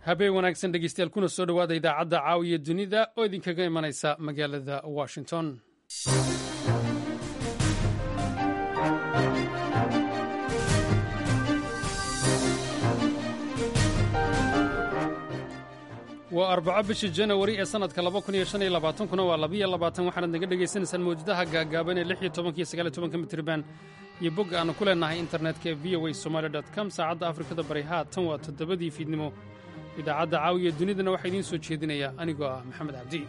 habeen wanaagsan dhegeystayaal kuna soo dhowaada idaacadda caawiya dunida oo idinkaga imanaysa magaalada washington waa arbaco bisha janawari ee sannadka kuna waa labiyo labaatan waxaanaad naga dhegaysanaysaan mawjadaha gaagaaban ee lix iyo tobanka iyo sagaal iyo tobanka mitriban iyo bogga aannu ku leennahay internetka ee v o a somaali dot com saacadda afrikada bari haatan waa toddobadii fiidnimo idaacadda caawiya dunidana waxaa idiin soo jeedinaya anigoo ah maxamed cabdi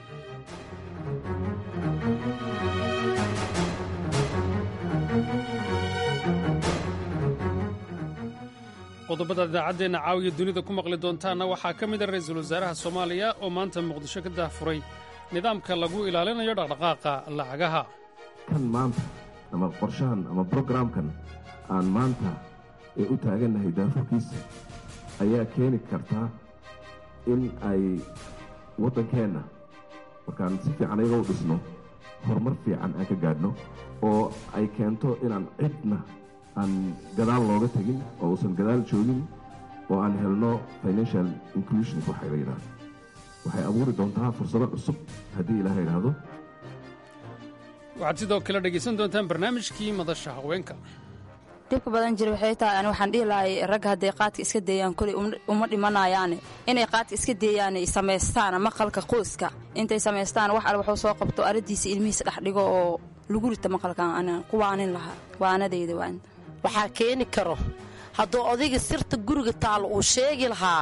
qodobada idaacaddeenna caawiya dunida ku maqli doontaanna waxaa ka mid a ra'iisul wasaaraha soomaaliya oo maanta muqdisho ka dahfuray nidaamka lagu ilaalinayo dhaqdhaqaaqa lacagaha kan maanta ama qorshahan ama brogramkan aan maanta ee u taagannahay daafurkiisa ayaa keeni kartaa in ay waddankeenna markaan si fiican ayaga u dhisno horumar fiican aan ka gaadhno oo ay keento inaan cidna aan gadaal looga tegin oo uusan gadaal joogin oo aan helno financial inclusion waxay la yidhahdo waxay abuuri doontaa fursado cusub haddii ilaaha yidhaahdo waxaad sidoo kale dhegaysan doontaan barnaamijkii madasha haweenka dhibka badan jira waxay tahay ani waxaan dhihi lahay ragga hadday qaadka iska deeyaan koley uma dhimanayaane inay qaadka iska deeyaan ay samaystaan maqalka qoyska intay samaystaan wax al waxuu soo qabto aradiisa ilmihiisa dhex dhigo oo lagu rita maqalkan ana kuwaanin lahaa waanadayda waa waxaa keeni karo hadduu odayga sirta guriga taalo uu sheegi lahaa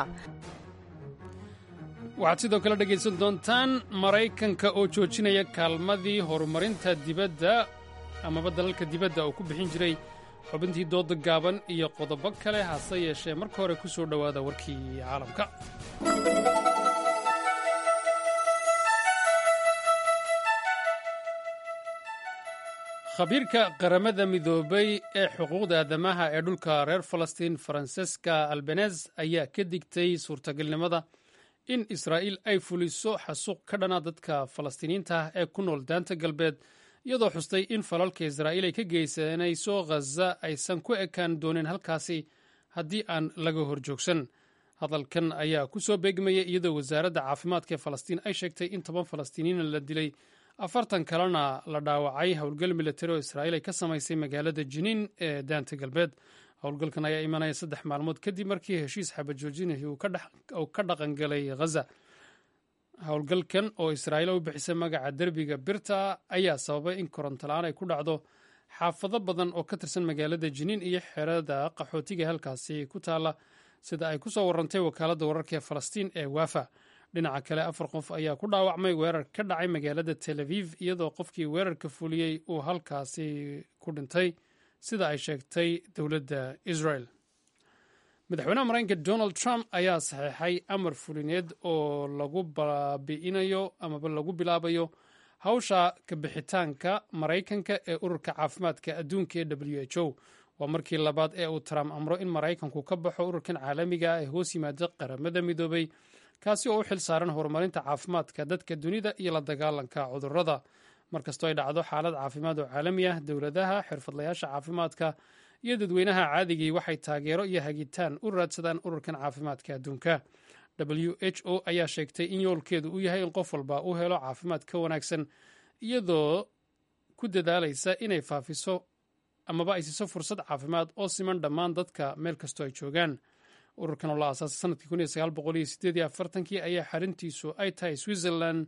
waxaad sidoo kale dhegaysan doontaan maraykanka oo joojinaya kaalmadii horumarinta dibadda amaba dalalka dibadda oo ku bixin jiray xubintii dooda gaaban iyo qodobo kale hase yeeshee marka hore ku soo dhowaada warkii caalamka khabiirka qaramada midoobay ee xuquuqda aadamaha ee dhulka reer falastiin faranseska albanez ayaa ka digtay suurtagalnimada in israa'iil ay fuliso xasuuq ka dhana dadka falastiiniyiinta ah ee ku nool daanta galbeed iyadoo xustay in falalka israa'iil ay ka geysanayso khaza aysan ku ekaan doonin halkaasi haddii aan laga horjoogsan hadalkan ayaa ku soo beegmaya iyadoo wasaaradda caafimaadka ee falastiin ay sheegtay in toban falastiiniyiina la dilay afartan kalena la dhaawacay howlgal militari oo israa'iil ay ka samaysay magaalada jiniin ee daanta galbeed howlgalkan ayaa imanaya saddex maalmood kadib markii heshiis xabajoojinahi uu ka dhaqangalay khaza howlgalkan oo israa'iil u bixisay magaca derbiga birta ayaa sababay in korontola-aan ay ku dhacdo xaafado badan oo ka tirsan magaalada jiniin iyo xerada qaxootiga halkaasi ku taalla sida ay ku soo warantay wakaaladda wararka ee falastiin ee waafa dhinaca kale afar qof ayaa ku dhaawacmay weerar ka dhacay magaalada tel aviv iyadoo qofkii weerarka fuliyey uu halkaasi ku dhintay sida ay sheegtay dowladda israel madaxweynaha maraykanka donald trump ayaa saxeexay amar fulineed oo lagu baabi'inayo amaba lagu bilaabayo hawsha kabixitaanka maraykanka ee ururka caafimaadka adduunka ee w h o waa markii labaad ee uu trump amro in maraykanku ka baxo ururkan caalamiga ah ee hoos yimaada qaramada midoobay kaasi oo u xil saaran horumarinta caafimaadka dadka dunida iyo la dagaalanka cudurrada markastoo ay dhacdo xaalad caafimaad oo caalami ah dowladaha xirfadlayaasha caafimaadka iyo dadweynaha caadigii waxay taageero iyo hagitaan u raadsadaan ururkan caafimaadka adduunka w h o ayaa sheegtay in yoolkeedu uu yahay in qof walba u helo caafimaad ka wanaagsan iyadoo ku dadaalaysa inay faafiso amaba ay siiso fursad caafimaad oo siman dhammaan dadka meel kastoo ay joogaan ururkan oo la aasaasay sanadkii kii ayaa xarintiisu ay tahay switzerland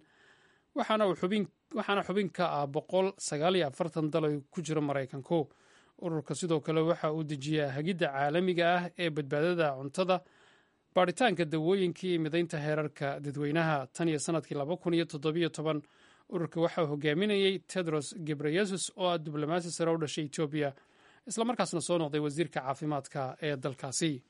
waxaana xubin ka ah boqol sagaaliyo afartan dal ay ku jiro maraykanku ururka sidoo kale waxa uu dejiyaa hagidda caalamiga ah ee badbaadada cuntada baaritaanka dawooyinka iyo midaynta heerarka dadweynaha tan iyo sanadkii ururka waxaa hogaaminayey tedros gebreyesus oo ah diblomaasi sare u dhashay etoobiya islamarkaasna soo noqday wasiirka caafimaadka ee dalkaasi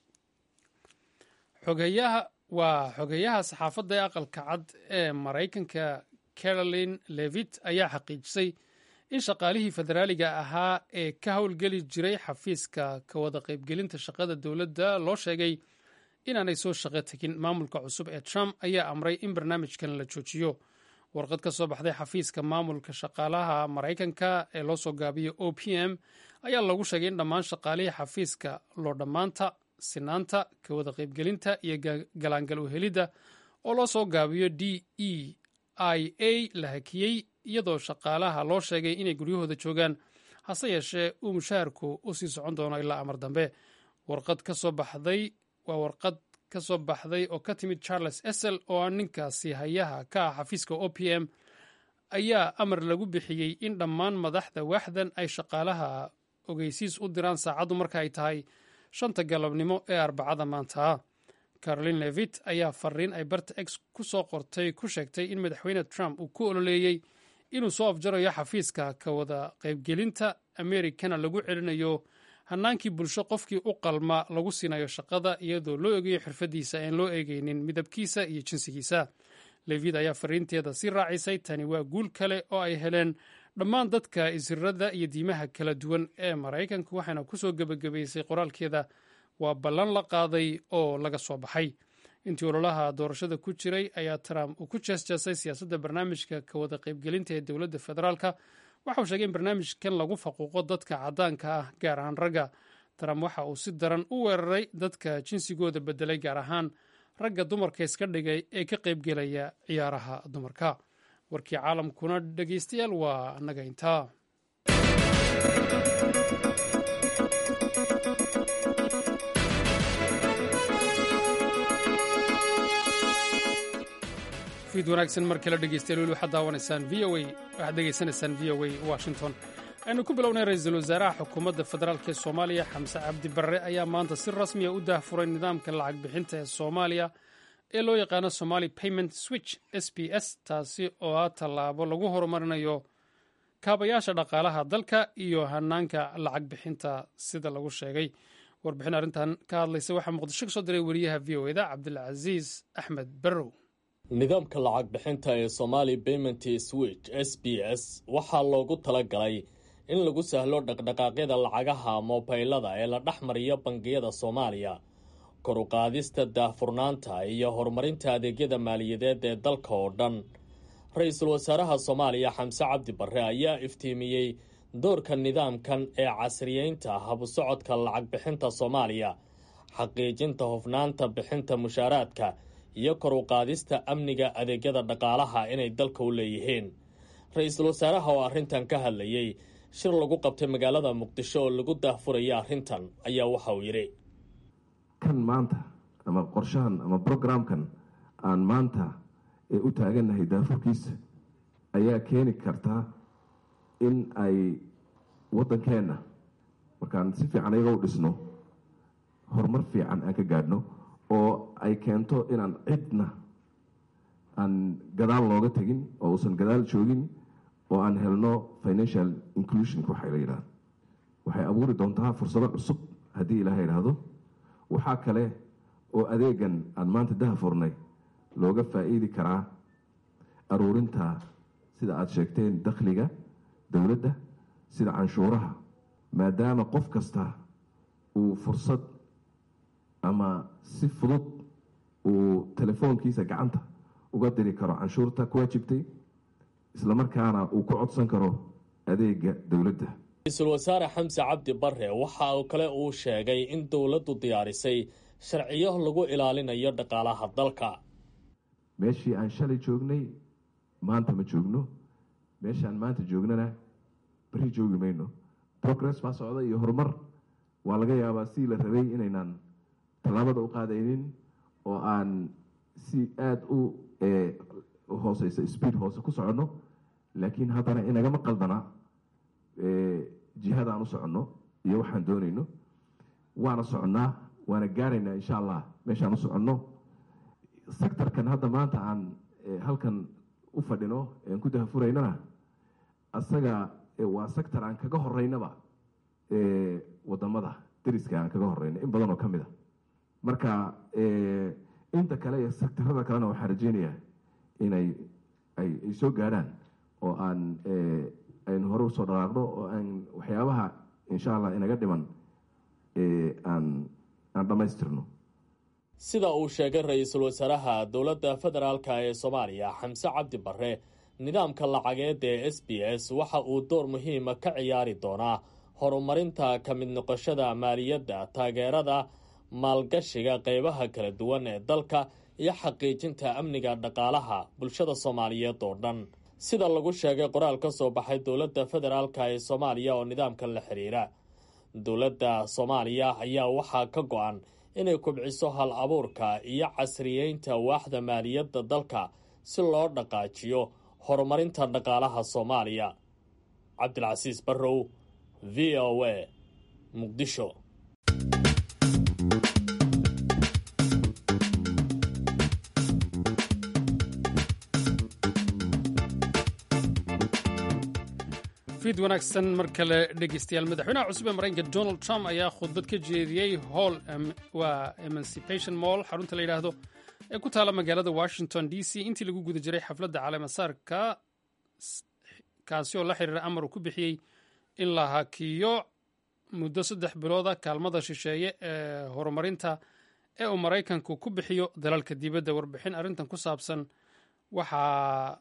waa xogeyaha saxaafadda ee aqalka cad ee maraykanka caroline levit ayaa xaqiijisay in shaqaalihii federaaliga ahaa ee ka howlgeli jiray xafiiska ka wada qaybgelinta shaqada dowladda loo sheegay inaanay soo shaqo tegin maamulka cusub ee trump ayaa amray in barnaamijkan la joojiyo warqad ka soo baxday xafiiska maamulka shaqaalaha maraykanka ee loo soo gaabiyo o p m ayaa lagu sheegay in dhammaan shaqaalihii xafiiska loo dhammaanta sinaanta ka wada qaybgelinta iyo galaangal u helidda oo loo soo gaabiyo d e i a la hakiyey iyadoo shaqaalaha loo sheegay inay guryahooda joogaan hase yeeshee uu mushaharku u sii socon doono ilaa amar dambe warqad ka soo baxday waa warqad ka soo baxday oo ka timid charles esel oo ah ninkaasi hayaha ka ah xafiiska o p m ayaa amar lagu bixiyey in dhammaan madaxda waaxdan ay shaqaalaha ogeysiis u diraan saacaddu marka ay tahay shanta galabnimo ee arbacada maanta carolin levit ayaa fariin ay barta x ku soo qortay ku sheegtay in madaxweyne trump uu ku ololeeyey inuu soo afjarayo xafiiska ka wada qaybgelinta amerikana lagu celinayo hanaankii bulsho qofkii u qalma lagu siinayo shaqada iyadoo loo eegayo xirfadiisa aan loo eegeynin midabkiisa iyo jinsigiisa levit ayaa fariinteeda sii raacisay tani waa guul kale oo ay heleen dhammaan dadka isirada iyo diimaha kala duwan ee maraykanka waxaana kusoo gebagabaysay qoraalkeeda waa ballan la qaaday oo laga soo baxay intii ololaha doorashada ku jiray ayaa trump uu ku jeesjeesay siyaasadda barnaamijka ka wada qaybgelinta ee dowladda federaalka waxa uu sheegay in barnaamijkan lagu faquuqo dadka caddaanka ah gaar ahaan ragga trump waxa uu si daran u weeraray dadka jinsigooda bedelay gaar ahaan ragga dumarka iska dhigay ee ka qaybgelaya ciyaaraha dumarka warkii caalamkuna dhegeystayaal waa annaga intaa fiid wanaagsan mar kale dhegeystayaal weli waxaad daawanaysaan v o a waxaad dhegeysanaysaan v o a washington aynu ku bilownay ra-iisul wasaaraha xukuumadda federaalk ee soomaaliya xamse cabdi barre ayaa maanta si rasmiya u daahfuray nidaamka lacag bixinta ee soomaaliya ee loo yaqaano somali payment switch s b s taasi oo ah tallaabo lagu horumarinayo kaabayaasha dhaqaalaha dalka iyo hanaanka lacag bixinta sida lagu sheegay warbixin arrintan ka hadlaysa waxaa muqdisho ka soo diray wariyaha v o eda cabdilcasiis axmed barrow nidaamka lacag bixinta ee somali payment switch s b s waxaa loogu talagalay in lagu sahlo dhaqdhaqaaqyada lacagaha moobaylada ee la dhex mariyo bangiyada soomaaliya kor u qaadista daahfurnaanta iyo horumarinta adeegyada maaliyadeed ee dalka oo dhan ra-iisul wasaaraha soomaaliya xamse cabdi barre ayaa iftiimiyey doorka nidaamkan ee casriyeynta habusocodka lacag bixinta soomaaliya xaqiijinta hufnaanta bixinta mushaaraadka iyo kor u qaadista amniga adeegyada dhaqaalaha inay dalka u leeyihiin ra-iisul wasaaraha oo arrintan ka hadlayey shir lagu qabtay magaalada muqdisho oo lagu daahfuraya arrintan ayaa waxa uu yidhi kan maanta ama qorshahan ama brograamkan aan maanta ee u taagannahay daafurkiisa ayaa keeni kartaa in ay waddankeenna markaan si fiican ayaga u dhisno horumar fiican aan ka gaadhno oo ay keento inaan cidna aan gadaal looga tegin oo uusan gadaal joogin oo aan helno financial inclusionka waxaa la yidhahda waxay abuuri doontaa fursado cusub haddii ilaaha idhaahdo waxaa kale oo adeegan aan maanta daha furnay looga faa'iidi karaa aruurinta sida aada sheegteen dakhliga dowladda sida canshuuraha maadaama qof kasta uu fursad ama si fudud uu telefoonkiisa gacanta uga diri karo canshuurta ku waajibtay islamarkaana uu ku codsan karo adeega dowladda ra-iisul wasaare xamse cabdi barre waxa uu kale uu sheegay in dowladdu diyaarisay sharciyo lagu ilaalinayo dhaqaalaha dalka meeshii aan shalay joognay maanta ma joogno meeshaan maanta joognana beri joogi mayno progress baa socda iyo horumar waa laga yaabaa sidii la rabay inaynaan tallaabada u qaadaynin oo aan si aada u hooseysa speed hoose ku soconno laakiin haddana inagama qaldana jihada aan u soconno iyo waxaan doonayno waana soconnaa waana gaaraynaa insha allah meeshaan u soconno sectorkan hadda maanta aan halkan u fadhino aan ku dahafuraynana asaga waa sector aan kaga horeynaba wadamada dariska aan kaga horeyno in badan oo ka mid a marka inta kale iyo sectarada kalena waxaan rajeynayaa inay ay soo gaadhaan oo aan aynu hore usoo dhaqaaqno oo aan waxyaabaha insha allah inaga dhiman aan aan dhammaystirno sida uu sheegay ra-iisul wasaaraha dowladda federaalka ee soomaaliya xamse cabdi barre nidaamka lacageed ee s b s waxa uu door muhiima ka ciyaari doonaa horumarinta ka mid noqoshada maaliyadda taageerada maalgashiga qeybaha kala duwan ee dalka iyo xaqiijinta amniga dhaqaalaha bulshada soomaaliyeed oo dhan sida lagu sheegay qoraal ka soo baxay dowladda federaalk ee soomaaliya oo nidaamkan la xiriira dowladda soomaaliya ayaa waxaa ka go-an inay kubciso hal abuurka iyo casriyeynta waaxda maaliyadda dalka si loo dhaqaajiyo horumarinta dhaqaalaha soomaaliya cabdilcasiis barrow v o a muqdisho fiid wanaagsan mar kale dhegeystayaal madaxweynaha cusub ee maraykanka donald trump ayaa khudbad ka jeediyey hall waa emancipation mall xarunta la yidhaahdo ee ku taala magaalada washington d c intii lagu guda jiray xafladda caleemasaarka kaasi oo la xiriira amar uu ku bixiyey in la hakiyo muddo saddex bilooda kaalmada shisheeye ee horumarinta ee uu maraykanku ku bixiyo dalalka dibadda warbixin arrintan ku saabsan waxaa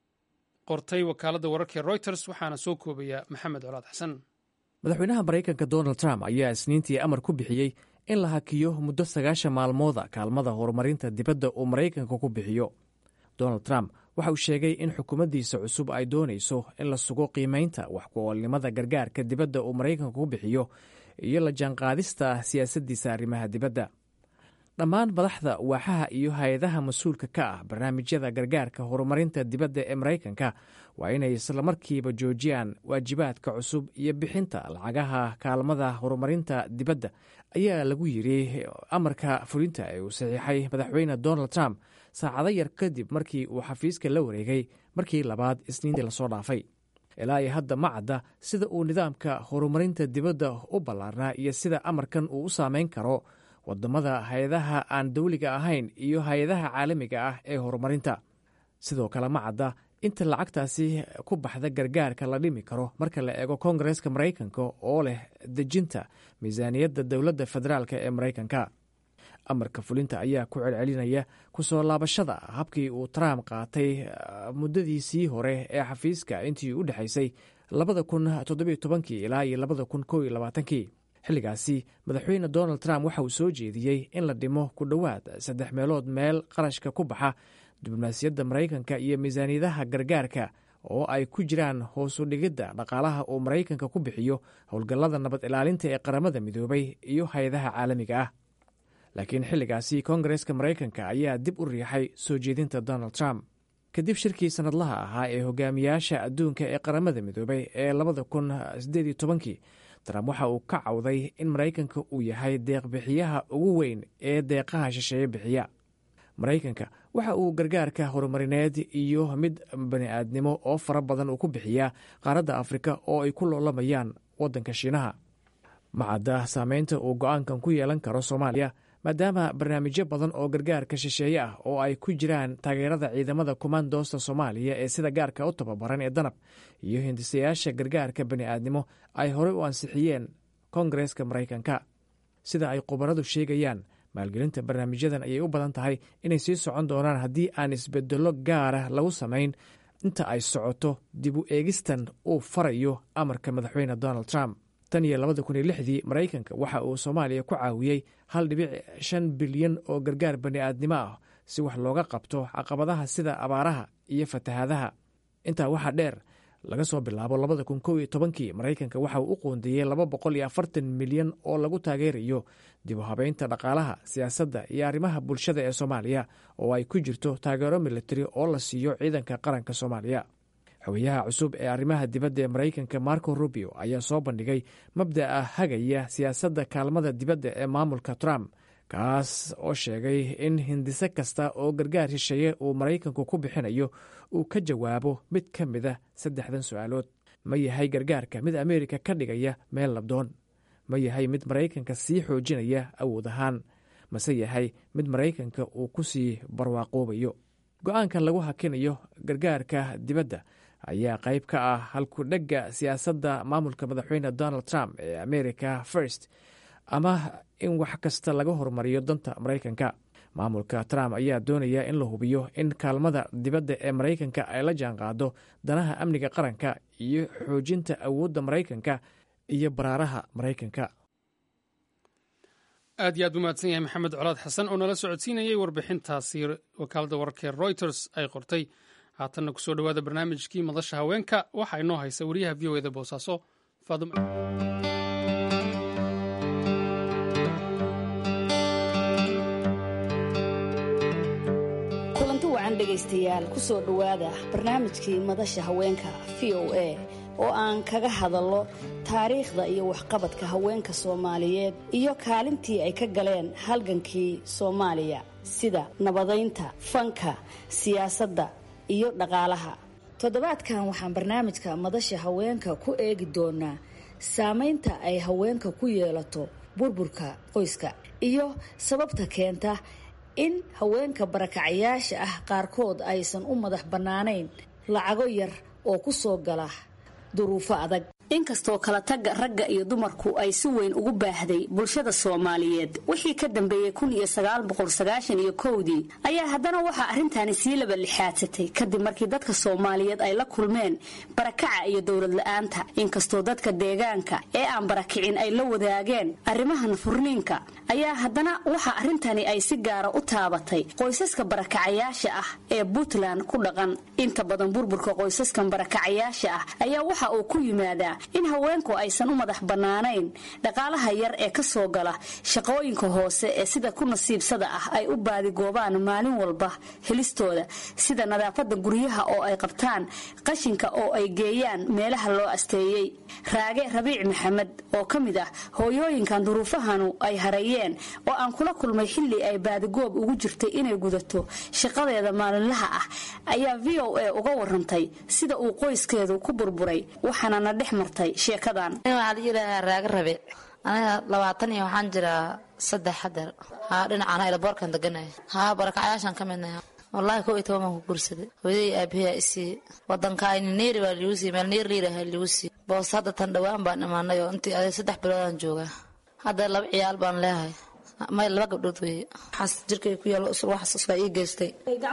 qortay wakaaladda wararka reuters waxaana soo koobaya maxamed colaad xasan madaxweynaha maraykanka donald trump ayaa isniintii amar ku bixiyey in la hakiyo muddo sagaashan maalmooda kaalmada horumarinta dibadda uu maraykanka ku bixiyo donald trump waxa uu sheegay in xukuumaddiisa cusub ay doonayso in la sugo qiimaynta wax ku-oolnimada gargaarka dibadda uu maraykanka ku bixiyo iyo la jaanqaadista siyaasaddiisa arrimaha dibadda dhammaan madaxda waaxaha iyo hay-adaha mas-uulka ka ah barnaamijyada gargaarka horumarinta dibadda ee maraykanka waa inay islamarkiiba joojiyaan waajibaadka cusub iyo bixinta lacagaha kaalmada horumarinta dibadda ayaa lagu yiri amarka fulinta ee uu saxiixay madaxweyne donald trump saacado yar kadib markii uu xafiiska la wareegay markii labaad isniintii lasoo dhaafay ilaa iyo hadda ma cadda sida uu nidaamka horumarinta dibadda u ballaarnaa iyo sida amarkan uu u saameyn karo wadamada hay-adaha aan dawliga ahayn iyo hay-adaha caalamiga ah ee horumarinta sidoo kale ma cadda inta lacagtaasi ku baxda gargaarka la dhimi karo marka la eego koongareska maraykanka oo leh dejinta miisaaniyadda dowladda federaalk ee maraykanka amarka fulinta ayaa ku celcelinaya kusoo laabashada habkii uu trump qaatay muddadiisii hore ee xafiiska intii u dhexaysay labada kun toddobiyo tobankii ilaa iyo labada kun kow iyo labaatankii xilligaasi madaxweyne donald trump waxa uu soo jeediyey in la dhimo ku dhowaad saddex meelood meel qarashka ku baxa diblomaasiyadda maraykanka iyo miisaaniyadaha gargaarka oo ay ku jiraan hoosu dhigidda dhaqaalaha uu maraykanka ku bixiyo howlgallada nabad ilaalinta ee qaramada midoobay iyo hay-adaha caalamiga ah laakiin xilligaasi koongareska maraykanka ayaa dib u riixay soo jeedinta donald trump kadib shirkii sannadlaha ahaa ee hogaamiyaasha adduunka ee qaramada midoobay ee labada kun sideed iyo tobankii trump waxa uu ka cawday in maraykanka uu yahay deeqbixiyaha ugu weyn ee deeqaha shisheeye bixiya maraykanka waxa uu gargaarka horumarineed iyo mid bani-aadnimo oo fara badan uu ku bixiyaa qaaradda afrika oo ay ku loolamayaan waddanka shiinaha macadda saameynta uu go-aankan ku yeelan karo soomaaliya maadaama barnaamijyo badan oo gargaarka shisheeye ah oo ay ku jiraan taageerada ciidamada komandoosta soomaaliya ee sida gaarka u tababaran ee danab iyo hindisayaasha gargaarka bani'aadnimo ay horey u ansixiyeen koongareska maraykanka sida ay khubaradu sheegayaan maalgelinta barnaamijyadan ayay u badan tahay inay sii socon doonaan haddii aan isbedello gaara lagu samayn inta ay socoto dib u eegistan uu farayo amarka madaxweyne donald trump tan iyo labada kun iyo lixdii maraykanka waxa uu soomaaliya ku caawiyey hal dhibic shan bilyan oo gargaar bani'aadnimo ah si wax looga qabto caqabadaha sida abaaraha iyo fatahaadaha intaa waxaa dheer laga soo bilaabo labada kun kow iyo tobankii maraykanka waxa uu u qoondeeyey laba boqol iyo afartan milyan oo lagu taageerayo dib u habeynta dhaqaalaha siyaasadda iyo arrimaha bulshada ee soomaaliya oo ay ku jirto taageero militari oo la siiyo ciidanka qaranka soomaaliya xogayaha cusub ee arrimaha dibadda ee maraykanka marco rubio ayaa soo bandhigay mabda'a hagaya siyaasadda kaalmada dibadda ee maamulka trump kaas oo sheegay in hindise kasta oo gargaar shisheeye uu maraykanku ku bixinayo uu ka jawaabo mid ka mida saddexdan su-aalood ma yahay gargaarka mid ameerika ka dhigaya meel labdoon ma yahay mid maraykanka sii xoojinaya awood ahaan mase yahay mid maraykanka uu ku sii barwaaqoobayo go-aankan lagu hakinayo gargaarka dibadda ayaa qayb ka ah halkudhegga siyaasadda maamulka madaxweyne donald trump ee america first ama in wax kasta laga horumariyo danta maraykanka maamulka trump ayaa doonaya in la hubiyo in kaalmada dibadda ee maraykanka ay la jaanqaado danaha amniga qaranka iyo xoojinta awoodda maraykanka iyo baraaraha maraykanka aad iyo aad u mahadsan yahay maxamed colaad xasan oo nala socodsiinayay warbixintaasi wakaaladda wararka reuters ay qortay haatanna kusoo dhowaada barnaamijkii madasha haweenka waxaa inoo haysa wariyaha v o eda boosaaso faadum kulanti wacan dhegaystayaal kusoo dhowaada barnaamijkii madasha haweenka v o a oo aan kaga hadallo taariikhda iyo waxqabadka haweenka soomaaliyeed iyo kaalintii ay ka galeen halgankii soomaaliya sida nabadaynta fanka siyaasadda iyo dhaqaalaha toddobaadkan waxaan barnaamijka madasha haweenka ku eegi doonaa saamaynta ay haweenka ku yeelato burburka qoyska iyo sababta keenta in haweenka barakacayaasha ah qaarkood aysan u madax bannaanayn lacago yar oo ku soo gala duruufo adag inkastoo kala tagga ragga iyo dumarku ay si weyn ugu baahday bulshada soomaaliyeed wixii ka dambeeyey kun iyo sagaal boqol sagaashan iyo kowdii ayaa haddana waxaa arrintaani sii laba lixaadsatay kadib markii dadka soomaaliyeed ay la kulmeen barakaca iyo dowlad la-aanta inkastoo dadka deegaanka ee aan barakicin ay la wadaageen arrimahan furniinka ayaa haddana waxaa arrintani ay si gaara u taabatay qoysaska barakacayaasha ah ee puntland ku dhaqan inta badan burburka qoysaskan barakacayaasha ah ayaa waxa uu ku yimaadaa in haweenku aysan u madax bannaanayn dhaqaalaha yar ee ka soo gala shaqooyinka hoose ee sida ku nasiibsada ah ay u baadigoobaan maalin walba helistooda sida nadaafadda guryaha oo ay qabtaan qashinka oo ay geeyaan meelaha loo asteeyey raage rabiic maxamed oo ka mid ah hooyooyinkan duruufahanu ay hareeyeen oo aan kula kulmay xilli ay baadigoob ugu jirtay inay gudato shaqadeeda maalinlaha ah ayaa v o a uga warantay sida uu qoyskeedu ku burburay waxaana na dhex martay sheekadan waxaa layidhaahaa raaga rabe aniga labaatan iyo waxaan jiraa saddex hadeer haa dhinacaan aylaboorkan deganaya haa barakacayaashaan ka midnaha wallaahi kow iyo toban baan ku guursaday hooyadii aabahiyaa isii wadankaayni neeri baa liigu siiy meel neer liiraha liigu siiy boos hadda tan dhowaan baan imaanay oo intii aday saddex biloodaan joogaa hadda laba ciyaal baan leehay may laba gabdhood weeye waxaas jirkay ku yaalo waxaas usgaa ii geystay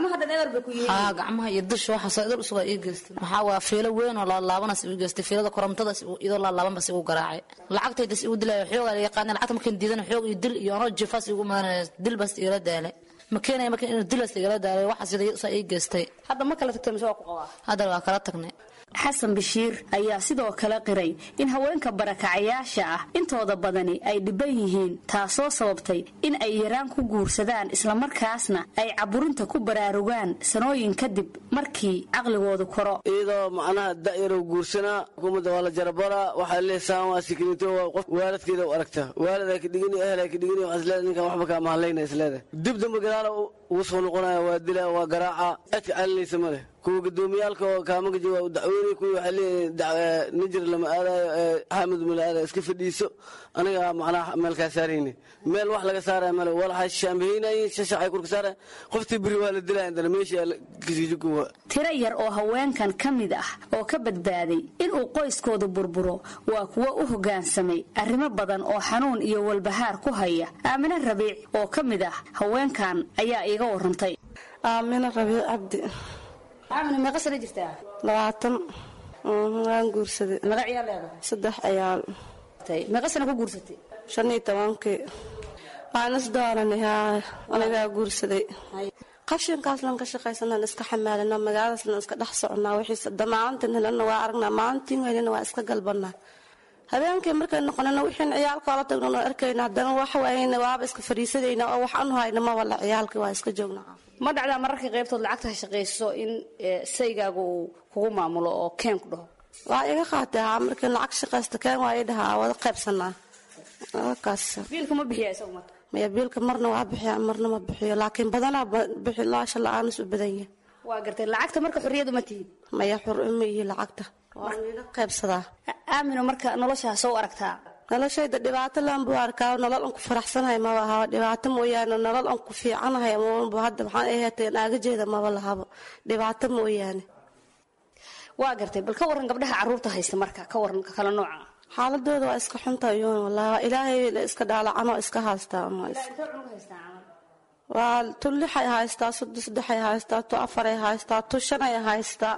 haa gacmaha iyo dusha waxaas idil usgaa ii geystay maxaa waa fiilo weyn oo laalaabanas igu geystay fiilada korontadas idoo laalaaban bas igu garaacay lacagtaydas igu dilaya xoogaa laga qaadnay lacagta markaan diidana xoog iyo dil iyo anoo jifaas igu madanaya dil bas igala daalay ma keenaya marka inuu dilas igala daalay waxaas saa ii geystay hadda ma kala tagtay mise waa ku qabaa hadda waa kala tagnay xasan bashiir ayaa sidoo kale qiray in haweenka barakacayaasha ah intooda badani ay dhiban yihiin taasoo sababtay in ay yaraan ku guursadaan islamarkaasna ay caburinta ku baraarugaan sanooyin kadib markii caqligoodu koro iyadoo macnaha da'yarow guursanaa xukuumadda waa la jarabaraa waxaa leesaan waa sikinito qof waalidkeeda u aragta waalid ay ka dhigini ehel ay ka dhigini waxaa isleedahay ninkan waxba kaa mahadlayna isleedahay dib dambe gadaala ugu soo noqonaya waa dila waa garaaca cidka calinaysa ma leh kuwa gudoomiyaalka oo kaamagaji waa u dacweynay kuwii waxay leeyihin nijir lama aadayo ee xaamid mala aadayo iska fadhiiso aniga macnaha meelkaa saarayni meel wax laga saaraya male walaxay shaambahaynayin shashacay kurka saaraya qoftii beri waa la dilaya indana meeshii kasiijukuwa tiro yar oo haweenkan ka mid ah oo ka badbaaday inuu qoyskooda burburo waa kuwo u hoggaansamay arrimo badan oo xanuun iyo walbahaar ku haya aamine rabiic oo ka mid ah haweenkan ayaa iiga warantay aamine rabiic cabdi aamine meeqa sana jirtaa labaatan waan guursaday meeqa ciyaal leedahay saddex ciyaal meeqa sana ku guursatay shan iyo tobankii waan isdooranay haa anigaa guursaday qashinkaaslan ka shaqaysanaan iska xamaalina magaaladaaslan iska dhex soconaa wixiis damaacantan helana waa aragnaa maalintiin weynana waa iska galbanaa habeenkii markay noqonana wixiin ciyaalkoola tagnan oo arkayna haddana wax waayna waaba iska fariisadayna oo wax anu hayna ma wala ciyaalkii waa iska joognaa ma dhacdaa mararka qaybtood lacagta shaqayso in saygaaga uu kugu maamulo oo keen ku dhaho waa iga qaatay haa markii lacag shaqaysta keen waa ii dhahaa wada qaybsanaa kaas biilka ma bixiya isagu marka maya biilka marna waa bixiya marna ma bixiyo laakiin badanaa bixi laasha la-aanis u badan yahay waa gartay lacagta marka xorriyadu ma tihin maya xor uma ihi lacagta waan iga qaybsadaa aamino marka noloshaa soo aragtaa noloshayda dhibaato laan buu arkaa nolol aan ku faraxsanahay maba ahaba dhibaato mooyaane nolol aan ku fiicanahay maba hadda maxaan aheetay naagajeeda maba lahabo dhibaato mooyaane waa gartay bal ka waran gabdhaha caruurta haysta marka ka waran kala nooca xaaladooda waa iska xunta yoon wallahi ilaahay iska dhaalacanoo iska haystaa waa tu lixay haystaa soddo saddexay haystaa tu afaray haystaa tu shanay haystaa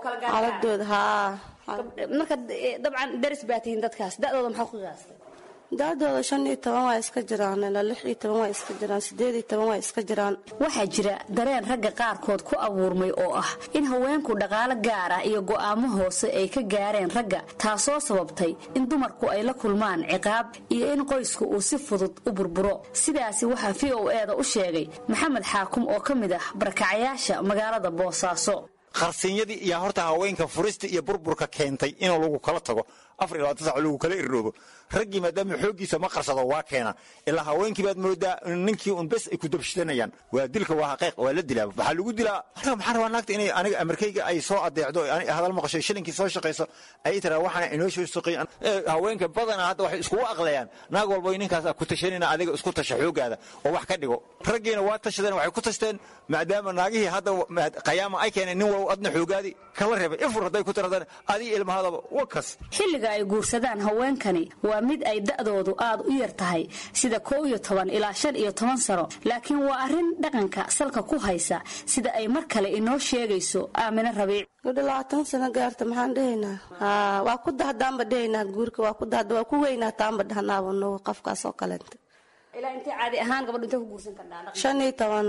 xaaladooda haa marka dabcan daris baa tihiin dadkaas da-dooda maxaa ku qiyaastay daadooda shan iyo toban waa iska jiraan ilaa lix iyo toban waa iska jiraan sideed iyo toban waa iska jiraan waxaa jira dareen ragga qaarkood ku abuurmay oo ah in haweenku dhaqaalo gaar ah iyo go'aamo hoose ay ka gaareen ragga taasoo sababtay in dumarku ay la kulmaan ciqaab iyo in qoysku uu si fudud u burburo sidaasi waxaa v o e da u sheegay maxamed xaakum oo ka mid ah barakacayaasha magaalada boosaaso qarsinyadii iyo horta haweenka furista iyo burburka keentay inuu lagu kala tago afar iyo labaatan sac lagu kala irdhoobo raggii maadaama xooggiisa ma qarsado waa keena ilaa haweenkii baad moodaa ninkii un bes ay ku dabshidanayaan waa dilka waa xaqiiq waa la dilaa waxaa lagu dilaa anaga maxaan rabaa naagta inay aniga amarkayga ay soo adeecdo hadal maqasho shilinkii soo shaqayso ay tiraa waxaana inoo soo shaqeey haweenka badanaa hadda waxay iskugu aqlayaan naag walba ninkaas ku tashanina adiga isku tasha xoogaada oo wax ka dhigo raggiina waa tashadeen waxay ku tashteen maadaama naagihii hadda qayaama ay keeneen nin wow adna xoogaadi kala reebay ifur hadday ku tiradaan adiga ilmahadaba wakas xilliga ay guursadaan haweenkani waa mid ay da'doodu aad u yar tahay sida koow iyo toban ilaa shan iyo toban sano laakiin waa arrin dhaqanka salka ku haysa sida ay mar kale inoo sheegayso aamine rabiic gudho labaatan sano gaarta maxaan dhehaynaa haa waa ku dahdaanba dhehaynaa guurka waa ku dahda waa ku weynaataanba dhahnaaba nugu qofkaas oo kaleenta ilaa intay caadi ahaan gabadhu intay ku guursan kardhaa shan iyo toban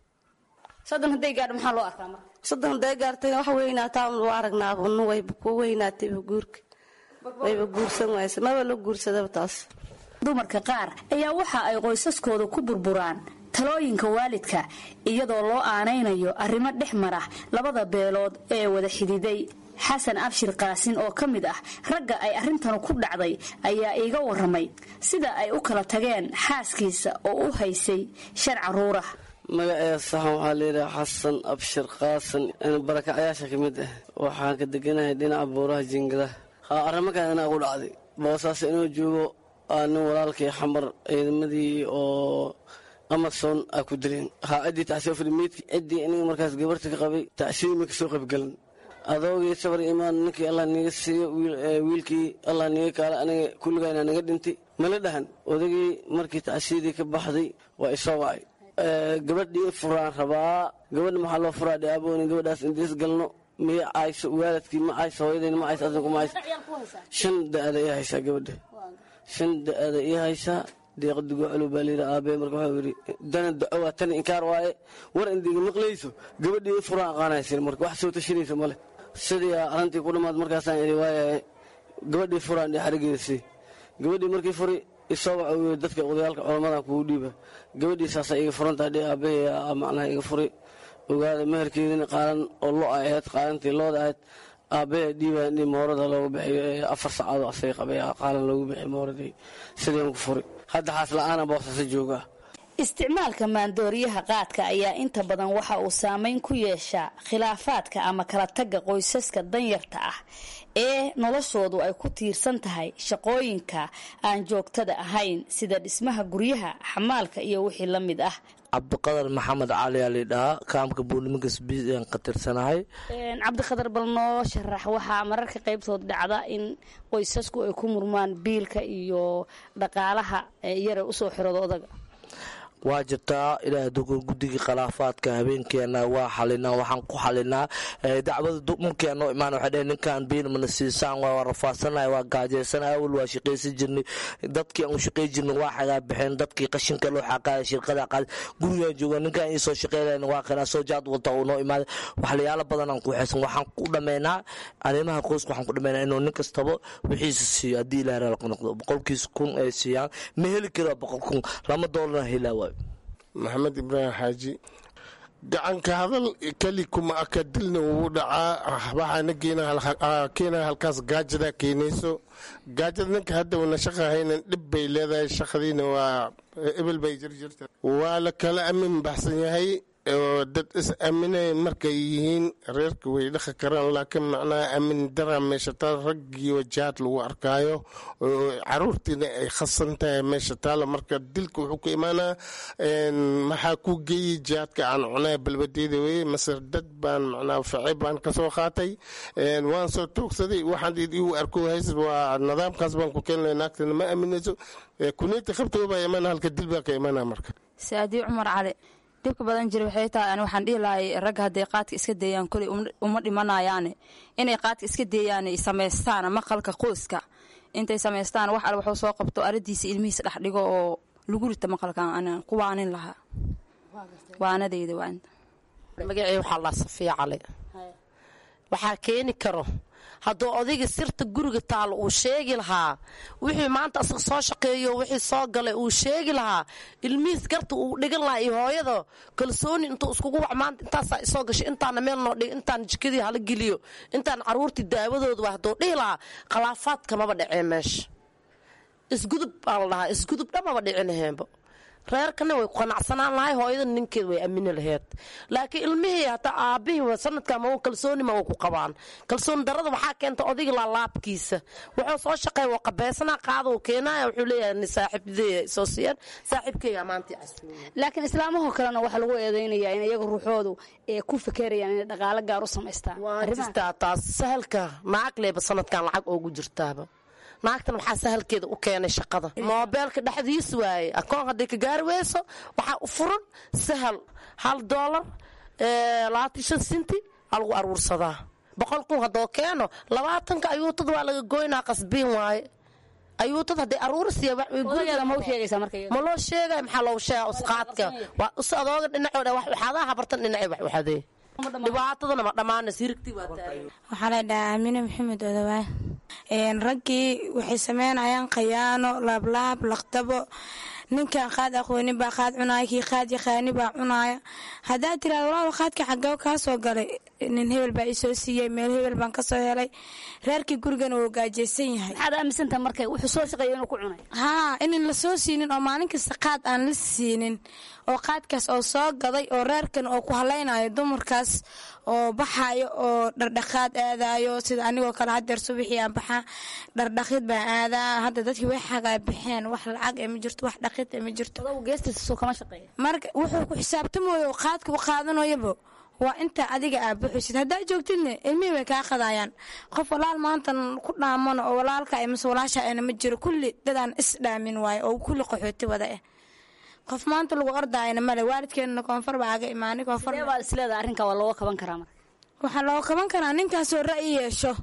soddon hadday gaadho maxaa loo arkaa marka soddon hadday gaartay wax weynaataa waa aragnaaba nu wayba ku weynaatayba guurka wayba guursan wayse maba la guursadaba taas dumarka qaar ayaa waxa ay qoysaskooda ku burburaan talooyinka waalidka iyadoo loo aanaynayo arrimo dhex mara labada beelood ee wada xididay xasan abshir qaasin oo ka mid ah ragga ay arrintanu ku dhacday ayaa iiga waramay sida ay u kala tageen xaaskiisa oo u haysay shan caruurah magaceeda saxan waxaa layidhaha xasan abshir qaasan barakacyaasha ka mid ah waxaan ka deganahay dhinaca buuraha jingadaha haa arrimakan inaa ugu dhacday boosaas inuu joogo aa nin walaalkii xamar ciidamadii oo amason aa ku dileen haa ciddii tacsiyo filimeedki ciddii iniga markaas gabarta ka qabay tacsiyo ma kasoo qaybgalan adoogii sabar imaan ninkii allah niga siiyo wiilkii allah niga kaala aniga kulligayna naga dhintay mala dhahan odagii markii tacsiyadii ka baxday waa isoo wacay gabadhii furaan rabaa gabadha maxaa loo furaa dhaabooni gabadhaas indiis galno miya cayso waalidkii ma cayso hooyadayna ma cayso adinku ma cayso shan da-ada ii haysaa gabadha shan da-ada ii haysaa deeqa dugoocalo baa layidhi aabee marka waxuu yidhi dana daco waa tan inkaar waaye war indiga maqlayso gabadhii ii furaan aqaanaysin marka wax soo tashanaysa male sidii arrintii ku dhammaad markaasaan idhi waayahay gabadhii furaan dhee xarigeeda sii gabadhii markii furi isoo waxa uu yidhi dadka odayaalka culamadan kugu dhiiba gabadhii saasa iga furantahay dhee aabahey macnaha iga furi ogaada meherkeedina qaalan oo lo ahayd qaalantii looda ahayd aabbahe dhiibaan moorada loogu bixiyo afar sacaadoo asay qabay qaalan loogu bixiy mooradii sideen ku furi hadda xaas la-aana boosasa joogaa isticmaalka maandooriyaha qaadka ayaa inta badan waxa uu saameyn ku yeeshaa khilaafaadka ama kala tagga qoysaska danyarta ah ee noloshoodu ay ku tiirsan tahay shaqooyinka aan joogtada ahayn sida dhismaha guryaha xamaalka iyo wixii la mid ah cabdiqadar maxamed cali aa laydhahaa kaamka buurnimankas bian ka tirsanahay cabdiqadar bal noo sharax waxaa mararka qaybtood dhacda in qoysasku ay ku murmaan biilka iyo dhaqaalaha yara usoo xirooda odaga waa jirtaa ilaahay dugur guddigii khilaafaadka habeenkeena waa xalinaa waxaan ku xalinaa dacwada markii noo imaan waxay dhaheen ninkan biil mana siisaan waa rafaadsanay waa gaajaysanay awal waa shaqaysan jirnay dadkii aan u shaqay jirnay waa xagaa baxeen dadkii qashinka loo xaqaaya shirkada qaad gurigaan jooga ninkan ii soo shaqaynayn waa kanaa soo jaad wata uu noo imaaday waxlayaalo badan aan ku xeesan waxaan ku dhammaynaa arrimaha qoyska waxaan ku dhammaynaa inuu nin kastaba wixiisa siiyo haddii ilaahay raalka noqdo boqolkiisa kun ay siiyaan ma heli karo boqol kun lama doolarna helaa waay maxamed ibraahim xaaji gacanka hadal keli kuma aka dilna wuu dhacaa waxaana keenaya halkaas gaajada keenayso gaajada ninka hadda una shaqa haynan dhib bay leedahay shaqadiina waa ebel bay jirjirta waa la kala amin baxsan yahay oo dad is aaminaya markay yihiin reerka way dhaqi karaan laakiin macnaha aamin dara meesha taal raggii wajahaad lagu arkaayo oo caruurtiina ay khasan tahay meesha taala marka dilka wuxuu ku imaanaa maxaa ku geeyey jihaadka aan cunaya balbadeeda weye masir dad baan macnaha facey baan kasoo qaatay waan soo toogsaday waxaan igu arko hays waa nidaamkaas baan ku keenaya naagtana ma aaminayso kuniyta qabtoo baa imaana halka dil baa ka imaanaa marka saadii cumar cali dhibka badan jira waxay tahay ani waxaan dhihi lahay ragga hadday qaadka iska deeyaan koley uma dhimanayaane inay qaadka iska deeyaan samaystaan maqalka qoyska intay samaystaan wax al waxuu soo qabto aradiisa ilmihiisa dhex dhigo oo lagu rita maqalkan anaan ku waanin lahaa waanadeyda waa inta magacey waxaa laa safiya cali waxaa keeni karo hadduu odayga sirta guriga taalo uu sheegi lahaa wixii maanta asaga soo shaqeeyo wixii soo galay uu sheegi lahaa ilmihiis garta uu dhigan lahaa iyo hooyada kalsooni intuu iskugu wac maanta intaasaa isoo gashay intaana meel noo dhig intaan jikadii hala geliyo intaan caruurtii daawadooda waa hadduu dhihi lahaa khilaafaadka maba dhacee meesha isgudub baa la dhahaa isgudub dhamaba dhicinaheenba reerkana way qanacsanaan lahay hooyada ninkeed way amini laheyd laakiin ilmihii hataa aabihii sanadka ma kalsooni ma ku qabaan kalsooni darada waxaa keenta odayga laalaabkiisa wuxuu soo shaqeey waa qabeysana qaada uu keenaya wuxuu leeyahay saaxiibadey soo siiyaan saaxiibkeyga maantii casuumiya laakiin islaamahoo kalena waxaa lagu eedeynayaa in iyaga ruuxoodu ee ku fekerayaan inay dhaqaalo gaar u samaystaan waa jirtaa taas sahalka naagleeba sanadkan lacag oogu jirtaaba naagtan waxaa sahalkeeda u keenay shaqada moobeelka dhexdiis waaye akoon hadday ka gaari weyso waxaa u furan sahal hal doolar labaatan shan sinti aa lagu aruursadaa boqol kun haddoo keeno labaatanka ayuutad waa laga goynaa qasbiin waaye ayuutad hadday aruurisiya ma loo sheegay maxaa loogu sheega usqaadka waa us adooga dhinacooda waxaadaha habartan dhinacay wax waxadee dhibaatadana ma dhammaanaysa hirigtii waa taagan waxaa la dhahaa amine maxamed odawaay raggii waxay sameynayaan khayaano laablaab laqdabo ninkan qaad aqoonin baa qaad cunaaya kii qaad yaqaani baa cunaaya haddaad tiraada walaal qaadka xagee kaa soo galay nin hebel baa isoo siiyey meel hebel baan kasoo helay reerkii gurigana wuu gaajeysan yahay maxaad aaminsantaha marka wuxuu soo shaqeeya inuu ku cunay haa inan la soo siinin oo maalin kasta qaad aan la siinin oo qaadkaas oo soo gaday oo reerkan oo ku halaynayo dumarkaas oo baxayo oo dhardhaqaad aadayo sida anigoo kale hadeer subaxii aan baxaa dhardhaqid baan aadaa hadda dadkii way xagaa baxeen wax lacag ee ma jirto wax dhaqid ee ma jirto marka wuxuu ku xisaabtamayo oo qaadka u qaadanayoba waa inta adiga aa buxusid haddaa joogtidne ilmihii way kaa qadayaan qof walaal maantan ku dhaamano oo walaalka mase walaasha ana ma jiro kulli dadaan is dhaamin waayo oo kulli qaxooti wada ah qof maanta lagu ordaayana male waalidkeenana koonfur baa aga imaanay koonfur isleeda arrinka waa looga kaban karaa marka waxaa looga kaban karaa ninkaasoo ra'yi yeesho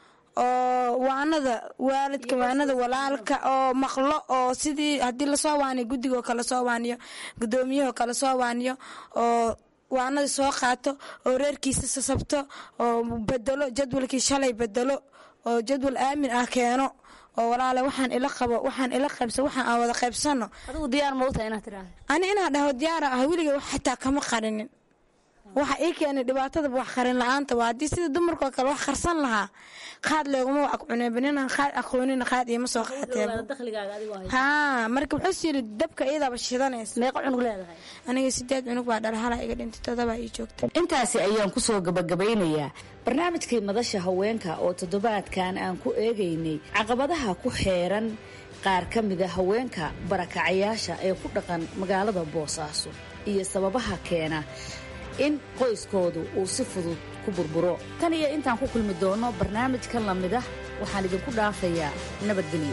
oo waanada waalidka waanada walaalka oo maqlo oo sidii haddii lasoo waaniyo guddigoo kale soo waaniyo guddoomiyahoo kale soo waaniyo oo waanada soo qaato oo reerkiisa sasabto oo bedelo jadwalkii shalay bedelo oo jadwal aamin ah keeno oo walaale waxaan ila qabo waxaan ila qaybsa waxaan aan wada qaybsano adigu diyaar ma utahay inaad tiraahdo ani inaan dhaho diyaara ah weliga wax xitaa kama qarinin waxa ii keenay dhibaatadaba wax qarin la-aanta waa haddii sida dumarkoo kale wax qarsan lahaa qaad leeguma wax cuneeba ninaan qaad aqoonina qaad iima soo qaateeba haa marka wuxuu yiri dabka iyadaaba shidanaysa meeqa cunug leedahay aniga sideed cunug baa dhalhala iga dhintay todobaa ii joogta intaasi ayaan kusoo gabagabeynayaa barnaamijkii madasha haweenka oo toddobaadkan aan ku eegaynay caqabadaha ku xeeran qaar ka mida haweenka barakacayaasha ee ku dhaqan magaalada boosaaso iyo sababaha keena in qoyskoodu uu si fudud ku burburo tan iyo intaan ku kulmi doono barnaamijkan la mid ah waxaan idinku dhaafayaa nabadgelyo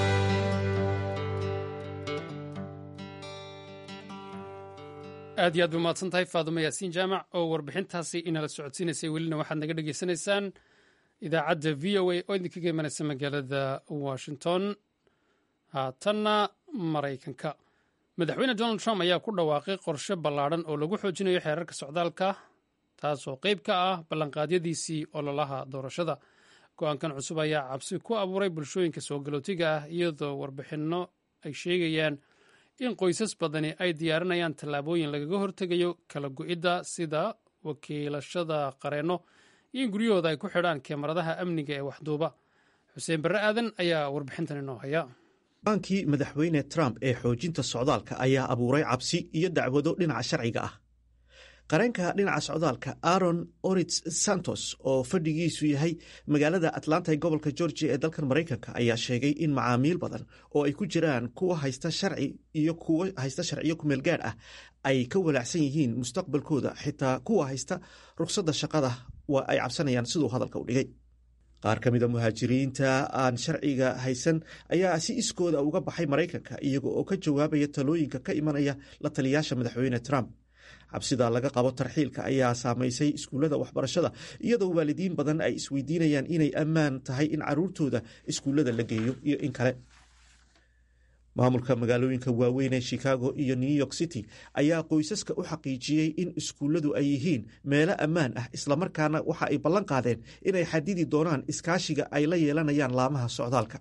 aad iyo aad bay umahadsan tahay faadumo yaasiin jaamac oo warbixintaasi inala socodsiinaysay welina waxaad naga dhegaysanaysaan idaacadda v o a oo idinkaga imanaysa magaalada washington haatanna maraykanka madaxweyne donald trump ayaa ku dhawaaqay qorshe ballaadhan oo lagu xoojinayo xeerarka socdaalka taasoo qayb ka ah ballanqaadyadiisii ololaha doorashada go-aankan cusub ayaa cabsi ku abuuray bulshooyinka soo galootiga ah iyadoo warbixinno ay sheegayaan in qoysas badani ay diyaarinayaan tallaabooyin lagaga hortegayo kala go-idda sida wakiilashada qareenno iyo in guryahooda ay ku xidhaan kemaradaha amniga ee waxduuba xuseen barre aadan ayaa warbixintan inoo haya baankii madaxweyne trump ee xoojinta socdaalka ayaa abuuray cabsi iyo dacwado dhinaca sharciga ah qareenka dhinaca socdaalka aaron orits santos oo fadhigiisu yahay magaalada atlanta ee gobolka georgia ee dalkan maraykanka ayaa sheegay in macaamiil badan oo ay ku jiraan kuwa haysta sharci iyo kuwa haysta sharciyo kumeel gaadh ah ay ka walaacsan yihiin mustaqbalkooda xitaa kuwa haysta ruqsadda shaqada waa ay cabsanayaan siduu hadalka u dhigay qaar ka mida muhaajiriinta aan sharciga haysan ayaa si iskooda uga baxay maraykanka iyaga oo ka jawaabaya talooyinka ka imanaya la taliyaasha madaxweyne trump cabsida laga qabo tarxiilka ayaa saamaysay iskuullada waxbarashada iyadoo waalidiin badan ay isweydiinayaan inay ammaan tahay in caruurtooda iskuullada la geeyo iyo in kale maamulka magaalooyinka waaweyn ee chicago iyo new york city ayaa qoysaska u xaqiijiyey in iskuulladu ay yihiin meelo ammaan ah islamarkaana waxa ay ballan qaadeen inay xadidi doonaan iskaashiga ay la yeelanayaan laamaha socdaalka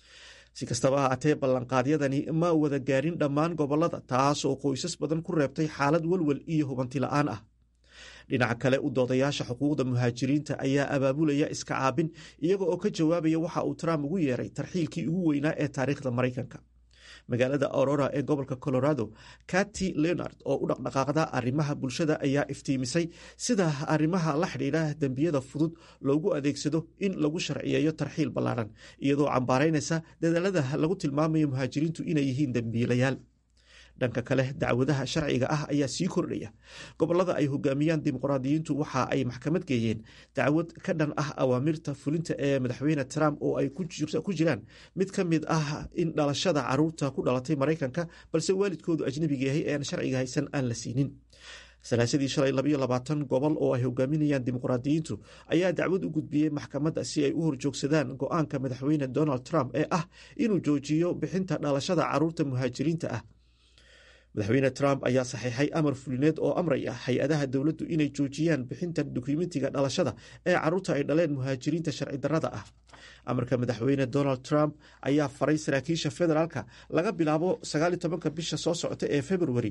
si kastaba ha atee ballanqaadyadani ma wada gaarin dhammaan gobolada taasoo qoysas badan ku reebtay xaalad welwel iyo hubanti la-aan ah dhinaca kale u doodayaasha xuquuqda muhaajiriinta ayaa abaabulaya iska caabin iyaga oo ka jawaabaya waxa uu trump ugu yeeray tarxiilkii ugu weynaa ee taariikhda maraykanka magaalada aurora ee gobolka colorado kati leonard oo u dhaqdhaqaaqda arrimaha bulshada ayaa iftiimisay sida arrimaha la xidhiidha dembiyada fudud loogu adeegsado in lagu sharciyeeyo tarxiil ballaaran iyadoo cambaaraynaysa dadaalada lagu tilmaamayo muhaajiriintu inay yihiin dembiilayaal dhanka kale dacwadaha sharciga ah ayaa sii kordhaya gobolada ay hogaamiyaan dimuqraadiyiintu waxa ay maxkamad geeyeen dacwad ka dhan ah awaamirta fulinta ee madaxweyne trump oo ay ku jiraan mid ka mid ah in dhalashada caruurta ku dhalatay maraykanka balse waalidkoodu ajnabiga yahay ee aan sharciga haysan aan la siinin salaasadii shalay labayo labaatan gobol oo ay hogaaminayaan dimuqraadiyiintu ayaa dacwad u gudbiyey maxkamadda si ay u horjoogsadaan go-aanka madaxweyne donald trump ee ah inuu joojiyo bixinta dhalashada caruurta muhaajiriinta ah madaxweyne trump ayaa saxiixay amar fulineed oo amraya hay-adaha dowladdu inay joojiyaan bixinta dukumentiga dhalashada ee caruurta ay dhaleen muhaajiriinta sharci darrada ah amarka madaxweyne donald trump ayaa faray saraakiisha federaalka laga bilaabo sagaaliyo tobanka bisha soo socota ee februari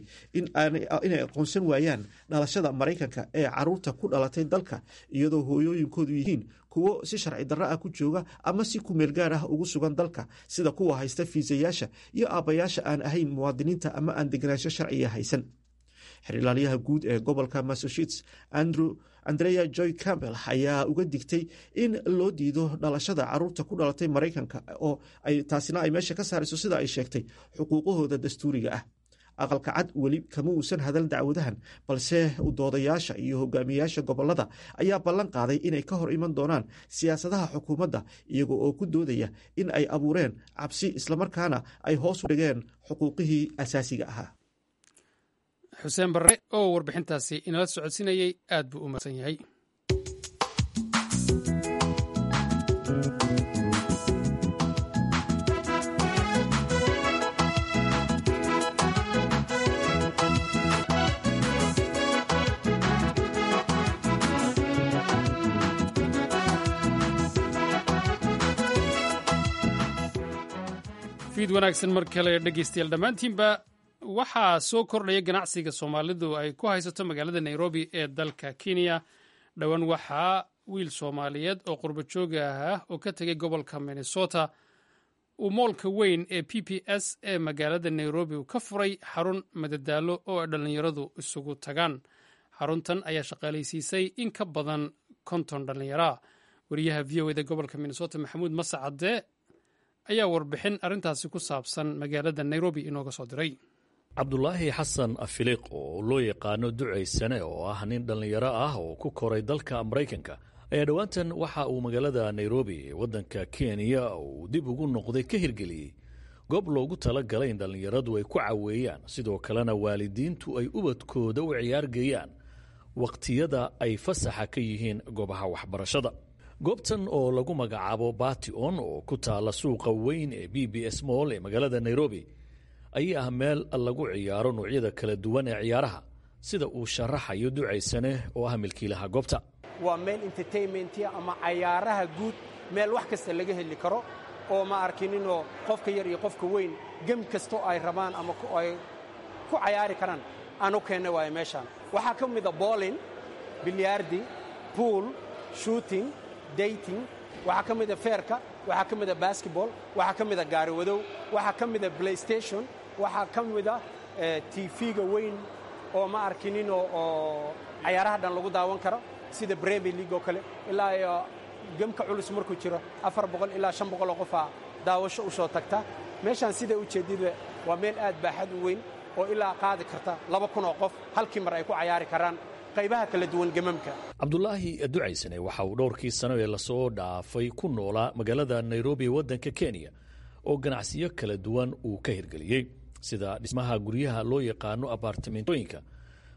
inay aqoonsan waayaan dhalashada maraykanka ee caruurta ku dhalatay dalka iyadoo hooyooyinkoodu yihiin kuwo si sharci darro ah ku jooga ama si kumeel gaar ah ugu sugan dalka sida kuwa haysta fiisayaasha iyo aabbayaasha aan ahayn muwaadiniinta ama aan deganaansho sharciga haysan xirilaaliyaha guud ee gobolka massachusetts andrew andrea joy campbell ayaa uga digtay in loo diido dhalashada caruurta ku dhalatay maraykanka oo taasina ay meesha ka saarayso sida ay sheegtay xuquuqahooda dastuuriga ah aqalka cad weli kama uusan hadal dacwadahan balse doodayaasha iyo hogaamiyayaasha gobolada ayaa ballan qaaday inay ka hor iman doonaan siyaasadaha xukuumadda iyaga oo ku doodaya in ay abuureen cabsi islamarkaana ay hoos u dhigeen xuquuqihii asaasiga ahaa xuseen barre oo warbixintaasi inala socodsiinayey aad buu u mahadsan yahay fiid wanaagsan mar kale dhegeystayaal dhammaantiinba waxaa soo kordhaya ganacsiga soomaalidu ay ku haysato magaalada nairobi ee dalka kenya dhowaan waxaa wiil soomaaliyeed oo qurbo jooga ah oo ka tegay gobolka minnesota uu moolka weyn ee p p s ee magaalada nairobi uu ka furay xarun madadaalo oo ay dhallinyaradu isugu tagaan xaruntan ayaa shaqaalaysiisay in ka badan konton dhallinyaraa wariyaha v o eda gobolka minnesota maxamuud masacade ayaa warbixin arrintaasi ku saabsan magaalada nairobi inooga soo diray cabdulaahi xasan afiliiq oo loo yaqaano ducaysane oo ah nin dhallinyaro ah oo ku koray dalka maraykanka ayaa dhowaantan waxa uu magaalada nairobi ee waddanka kenya uu dib ugu noqday ka hirgeliyey goob loogu tala galay in dhallinyaradu ay ku caweeyaan sidoo kalena waalidiintu ay ubadkooda u ciyaargeeyaan wakhtiyada ay fasaxa ka yihiin goobaha waxbarashada goobtan oo lagu magacaabo bation oo ku taala suuqa weyn ee b b s moll ee magaalada nairobi ayaa ah meel lagu ciyaaro noocyada kala duwan ee ciyaaraha sida uu sharaxayo ducaysane oo ah milkiilaha goobta waa meel entertainmentia ama cayaaraha guud meel wax kasta laga heli karo oo ma arkininoo qofka yar iyo qofka weyn gem kastoo ay rabaan ama ay ku cayaari karaan aan u keenna waayo meeshaan waxaa ka mida boolin bilyaardi buol shooting dating waxaa ka mida feerka waxaa ka mida basketball waxaa ka mida gaariwadow waxaa ka mida playstation waxaa ka mida tv-ga weyn oo ma arkininoo oo cayaaraha dhan lagu daawan karo sida bremier league oo kale ilaa iyo gemka culus markuu jiro afar boqol ilaa shan boqoloo qofaa daawasho u soo tagta meeshaan siday u jeedida waa meel aad baaxad u weyn oo ilaa qaadi karta laba kun oo qof halkii mar ay ku cayaari karaan qaybaha kala duwan gemamka cabdulaahi ducaysane waxa uu dhowrkii sano ee lasoo dhaafay ku noolaa magaalada nairobi ee waddanka kenya oo ganacsiyo kala duwan uu ka hirgeliyey sida dhismaha guryaha loo yaqaano abaartimentooyinka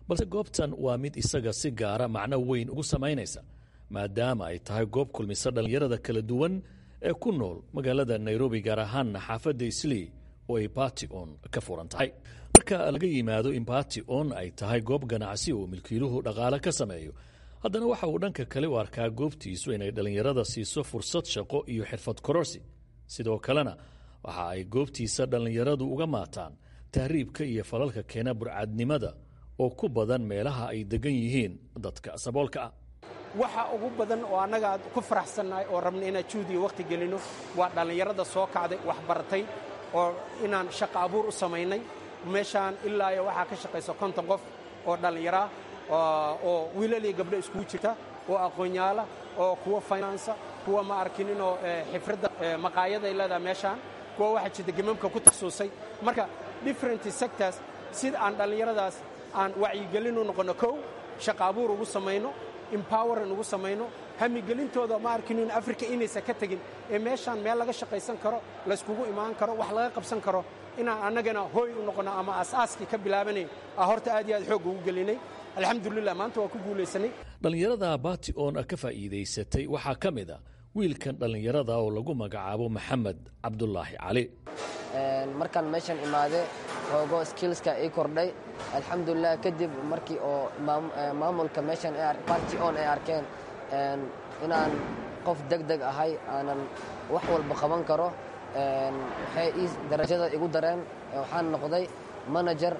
balse goobtan waa mid isaga si gaara macno weyn ugu samaynaysa maadaama ay tahay goob kulmisa dhallinyarada kala duwan ee ku nool magaalada nairobi gaar ahaanna xaafadda islii oo ay bati on ka furan tahay marka laga yimaado in bati on ay tahay goob ganacsi oo milkiiluhu dhaqaale ka sameeyo haddana waxa uu dhanka kale u arkaa goobtiisu inay dhallinyarada siiso fursad shaqo iyo xirfad kororsi sidoo kalena waxa ay goobtiisa dhallinyaradu uga maataan tahriibka iyo falalka keena burcadnimada oo ku badan meelaha ay degan yihiin dadka saboolka ah waxa ugu badan oo annaga ku faraxsannahay oo rabna inaan juhdiga wakhti gelino waa dhallinyarada soo kacday wax baratay oo inaan shaqo abuur u samaynay meeshaan ilaa iyo waxaa ka shaqaysa konton qof oo dhallinyara oo wiilal iyo gabdho iskugu jirta oo aqoonyaala oo kuwa finansa kuwa ma arkininoo xifradda maqaayada ay leedahay meeshaan kuwa waxaa jirta gemamka ku taxsuusay marka different sectors sida aan dhallinyaradaas aan wacyigelin u noqonno kow shaqo abuur ugu samayno empoweran ugu samayno hamigelintooda ma arkinin africa inaysan ka tegin ee meeshaan meel laga shaqaysan karo layskugu imaan karo wax laga qabsan karo inaan annagana hooy u noqonno ama asaaskii ka bilaabanay a horta aad iyo aad xoog ugu gelinay alxamdulilah maanta waa ku guulaysanay dhallinyarada bati on ka faa'iidaysatay waxaa ka mid a wiilkan dhallinyarada oo lagu magacaabo maxamed cabdulaahi cali markaan meeshan imaade xoogo skillska ii kordhay alxamdulilah kadib markii oo maamulka meeshan barty on ay arkeen inaan qof deg deg ahay aanan wax walba qaban karo waxay ii darajada igu dareen waxaan noqday manager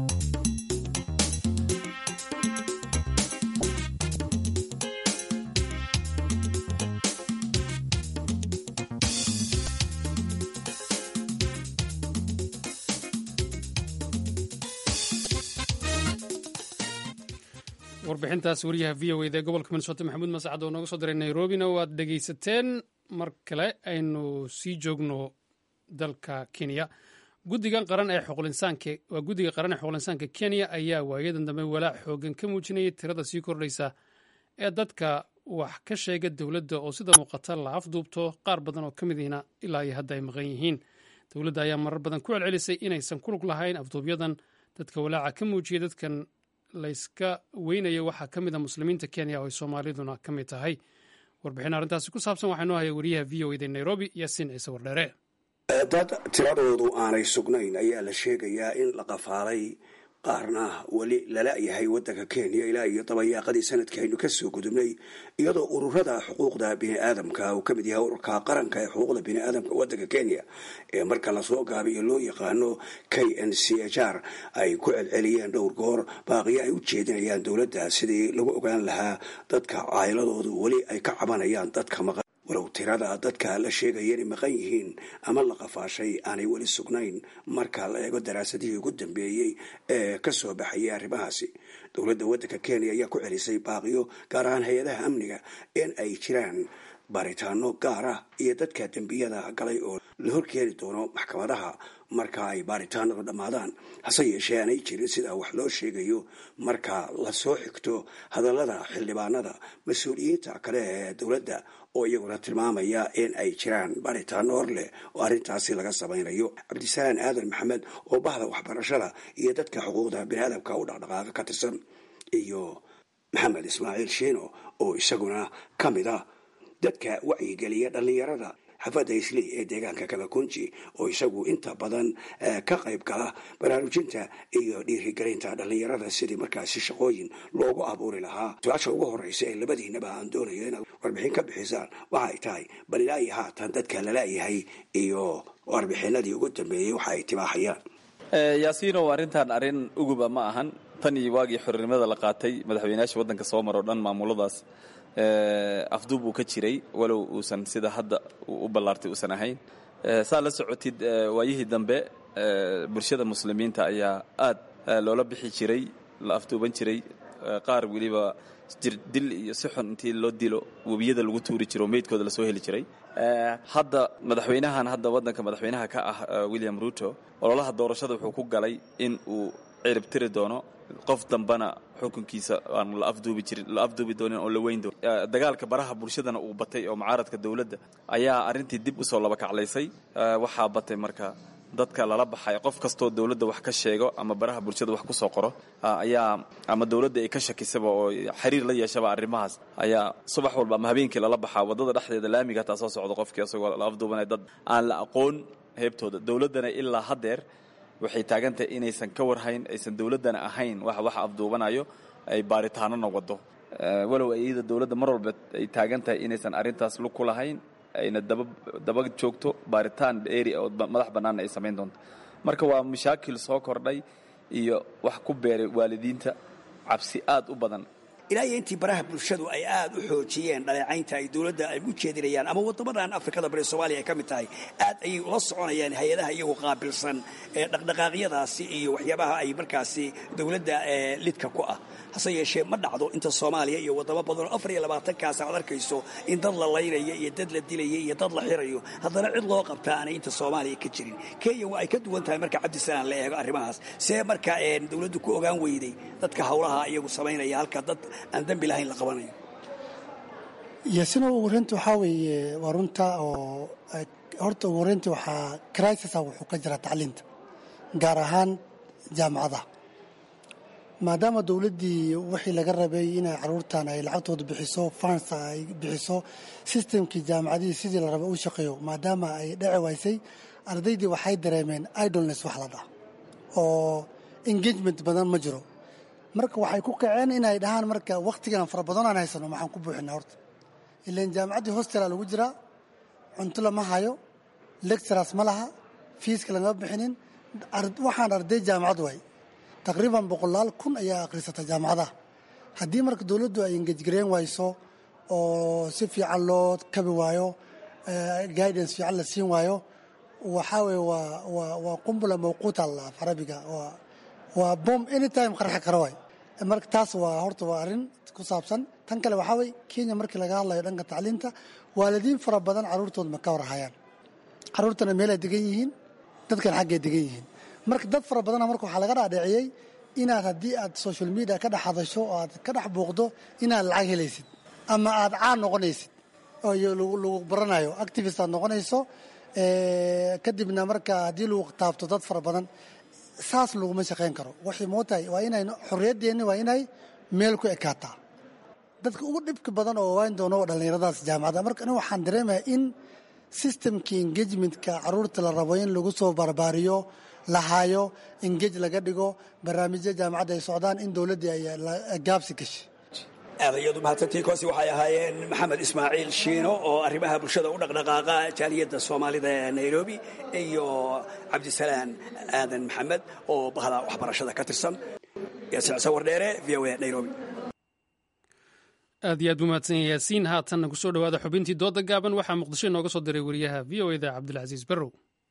warbixintaas wariyaha v o eda ee gobolka minnesota maxamuud mascad oo nooga soo diray nairobina waad dhegaysateen mar kale aynu sii joogno dalka kenya guddigan qaran ee xuqulinsaanka waa guddiga qaran ee xuqulinsaanka kenya ayaa waayadan dambe walaac xoogan ka muujinayay tirada sii kordhaysa ee dadka wax ka sheega dowladda oo sida muuqata la afduubto qaar badan oo ka mid ihina ilaa iyo hadda ay maqan yihiin dowladda ayaa marar badan ku celcelisay inaysan ku lug lahayn afduubyadan dadka walaaca ka muujiyay dadkan layska weynaya waxaa ka mid a muslimiinta kenya oo ay soomaaliduna ka mid tahay warbixin arrintaasi ku saabsan waxaa noo haya wariyaha v o eda nairobi yaasiin ciise wardheere dad tiradoodu aanay sugnayn ayaa la sheegayaa in la qafaalay qaarna weli lala-yahay waddanka kenya ilaa iyo dabayaaqadii sanadkaaynu kasoo gudubnay iyadoo ururada xuquuqda biniaadamka uu ka mid yahay ururka qaranka ee xuquuqda biniaadamka waddanka kenya ee marka lasoo gaabiyo loo yaqaano k n c h r ay ku celceliyeen dhowr goor baaqiyo ay u jeedinayaan dowladda sidii lagu ogaan lahaa dadka caayiladoodu weli ay ka cabanayaan dadka maqan walow tirada dadka la sheegaya inay maqan yihiin ama la qafaashay aanay weli sugnayn marka la eego daraasadihii ugu dambeeyey ee ka soo baxayay arrimahaasi dowladda waddanka kenya ayaa ku celisay baaqiyo gaar ahaan hay-adaha amniga in ay jiraan baaritaano gaar ah iyo dadka dembiyada galay oo la horkeeni doono maxkamadaha marka ay baaritaanadu dhammaadaan hase yeeshee aanay jirin sidaa wax loo sheegayo marka lasoo xigto hadallada xildhibaanada mas-uuliyiinta kale ee dowladda oo iyaguna tilmaamaya in ay jiraan baaritaano hor leh oo arrintaasi laga samaynayo cabdisalaan aadan maxamed oo bahda waxbarashada iyo dadka xuquuqda biniaadamka u dhaqdhaqaaqa ka tirsan iyo maxamed ismaaciil shiino oo isaguna ka mid a dadka wacyigeliya dhallinyarada xafadda islii ee deegaanka kabakunji oo isagu inta badan ka qayb gala baraarujinta iyo dhiirigelinta dhallinyarada sidii markaasi shaqooyin loogu abuuri lahaa su-aasha ugu horeysa ee labadiinaba aan doonayo inaad warbixin ka bixisaan waxa ay tahay bal ilaa iyo haatan dadka lala-yahay iyo warbixinadii ugu dambeeyey waxa ay tibaaxayaan yaasiinow arrintan arrin uguba ma ahan tan iyo waagii xornimada la qaatay madaxweynayaasha waddanka soo maro dhan maamuladaas afduub uu ka jiray walow uusan sida hadda u ballaartay uusan ahayn saa la socotid waayihii dambe bulshada muslimiinta ayaa aad loola bixi jiray la afduuban jiray qaar weliba jirdil iyo si xun intii loo dilo webiyada lagu tuuri jiro meydkooda lasoo heli jiray hadda madaxweynahan hadda waddanka madaxweynaha ka ah william ruto ololaha doorashada wuxuu ku galay in uu ciribtiri doono qof dambana xukunkiisa aan la afduubi jirin la afduubi doonin oo la weyn doonin dagaalka baraha bulshadana uu batay oo mucaaradka dowladda ayaa arrintii dib usoo laba kaclaysay waxaa batay marka dadka lala baxay qof kastoo dowladda wax ka sheego ama baraha bulshada wax ku soo qoro ayaa ama dowladda ay ka shakisaba oo xiriir la yeeshaba arrimahaas ayaa subax walba ama habeenkii lala baxaa waddada dhexdeeda laamiga hataa soo socdo qofkii asagoo la afduubanaya dad aan la aqoon heebtooda dowladdana ilaa haddeer waxay taagantahay inaysan ka warhayn aysan dowladdana ahayn wax wax afduubanayo ay baaritaanona wado walow iyada dowladda mar walba ay taagan tahay inaysan arrintaas lug ku lahayn ayna daba daba joogto baaritaan eri oo madax bannaanna ay samayn doonto marka waa mashaakil soo kordhay iyo wax ku beeray waalidiinta cabsi aad u badan ilaa iyo intii baraha bulshadu ay aad u xoojiyeen dhaleecaynta ay dowladda ay u jeedinayaan ama waddamadan afrikada bari soomaaliya ay ka mid tahay aad ayay ula soconayaan hay-adaha iyagu qaabilsan ee dhaqdhaqaaqyadaasi iyo waxyaabaha ay markaasi dowladda lidka ku ah hase yeeshee ma dhacdo inta soomaaliya iyo waddamo badan oo afar iyo labaatankaas aad arkayso in dad la laynayo iyo dad la dilayo iyo dad la xirayo haddana cid loo qabtaa aanay inta soomaaliya ka jirin kenya waa ay ka duwan tahay marka cabdisalaan la eego arrimahaas see marka dowladdu ku ogaan weyday dadka howlaha iyagu samaynaya halka dad aan dembi lahayn la qabanayo yasina ugu horeynta waxaa weeye waa runta oo horta ugu horeynta waxaa crisisa wuxuu ka jiraa tacliinta gaar ahaan jaamacadaha maadaama dowladdii wixii laga rabay inay caruurtan ay lacagtooda bixiso fans ay bixiso sistemkii jaamacadihii sidii la rabay u shaqeeyo maadaama ay dheci waysay ardaydii waxay dareemeen idolness wax la dhaha oo engagement badan ma jiro marka waxay ku kaceen inay dhahaan marka wakhtigan fara badan aan haysano maxaan ku buuxinaa horta ilan jaamacaddii hostela lagu jiraa cunto lama hayo lecturers ma laha fiiska lagama bixinin waxaan arday jaamacad waay taqriiban boqolaal kun ayaa akhrisata jaamacadaha haddii marka dowladdu ay engejgareen wayso oo si fiican loo kabi waayo guidance fiican la siin waayo waxaa weye waa waa waa qumbula mawquuta la af carabiga waa waa bom anytime qarxi kara waay marka taas waa horta waa arrin ku saabsan tan kale waxaa weye kenya markii laga hadlayo dhanka tacliinta waalidiin fara badan carruurtooda ma ka warhayaan carruurtana meelay degan yihiin dadkan xaggay degan yihiin marka dad fara badana marka waxaa laga dhaadhiciyey inaad haddii aad social media ka dhex hadasho oo aad ka dhex buuqdo inaad lacag helaysid ama aad caan noqonaysid oo lagu baranayo activist aad noqonayso kadibna marka haddii lagu taabto dad fara badan saas laguma shaqayn karo waxay mootahay waa inay xorriyadeenni waa inay meel ku ekaataa dadka ugu dhibka badan oo waan doono dhallinyaradaas jaamacadda marka aniga waxaan dareemayaa in systemkii engagementka carruurta la rabo in lagu soo barbaariyo la haayo engage laga dhigo barnaamijya jaamacadda ay socdaan in dowladdii ay gaabsi gashay aad ayaad u mahadsantii kosi waxay ahaayeen maxamed ismaaciil shiino oo arrimaha bulshada u dhaqdhaqaaqa jaaliyadda soomaalida ee nairobi iyo cabdisalaan aadan maxamed oo bahda waxbarashada ka tirsan sawar dheere v o a nairobi aad iyo aad buu mahadsan yahay yaasiin haatanna ku soo dhowaada xubintii dooda gaaban waxaa muqdisho inooga soo diray wariyaha v o eda cabdilcasiis barrow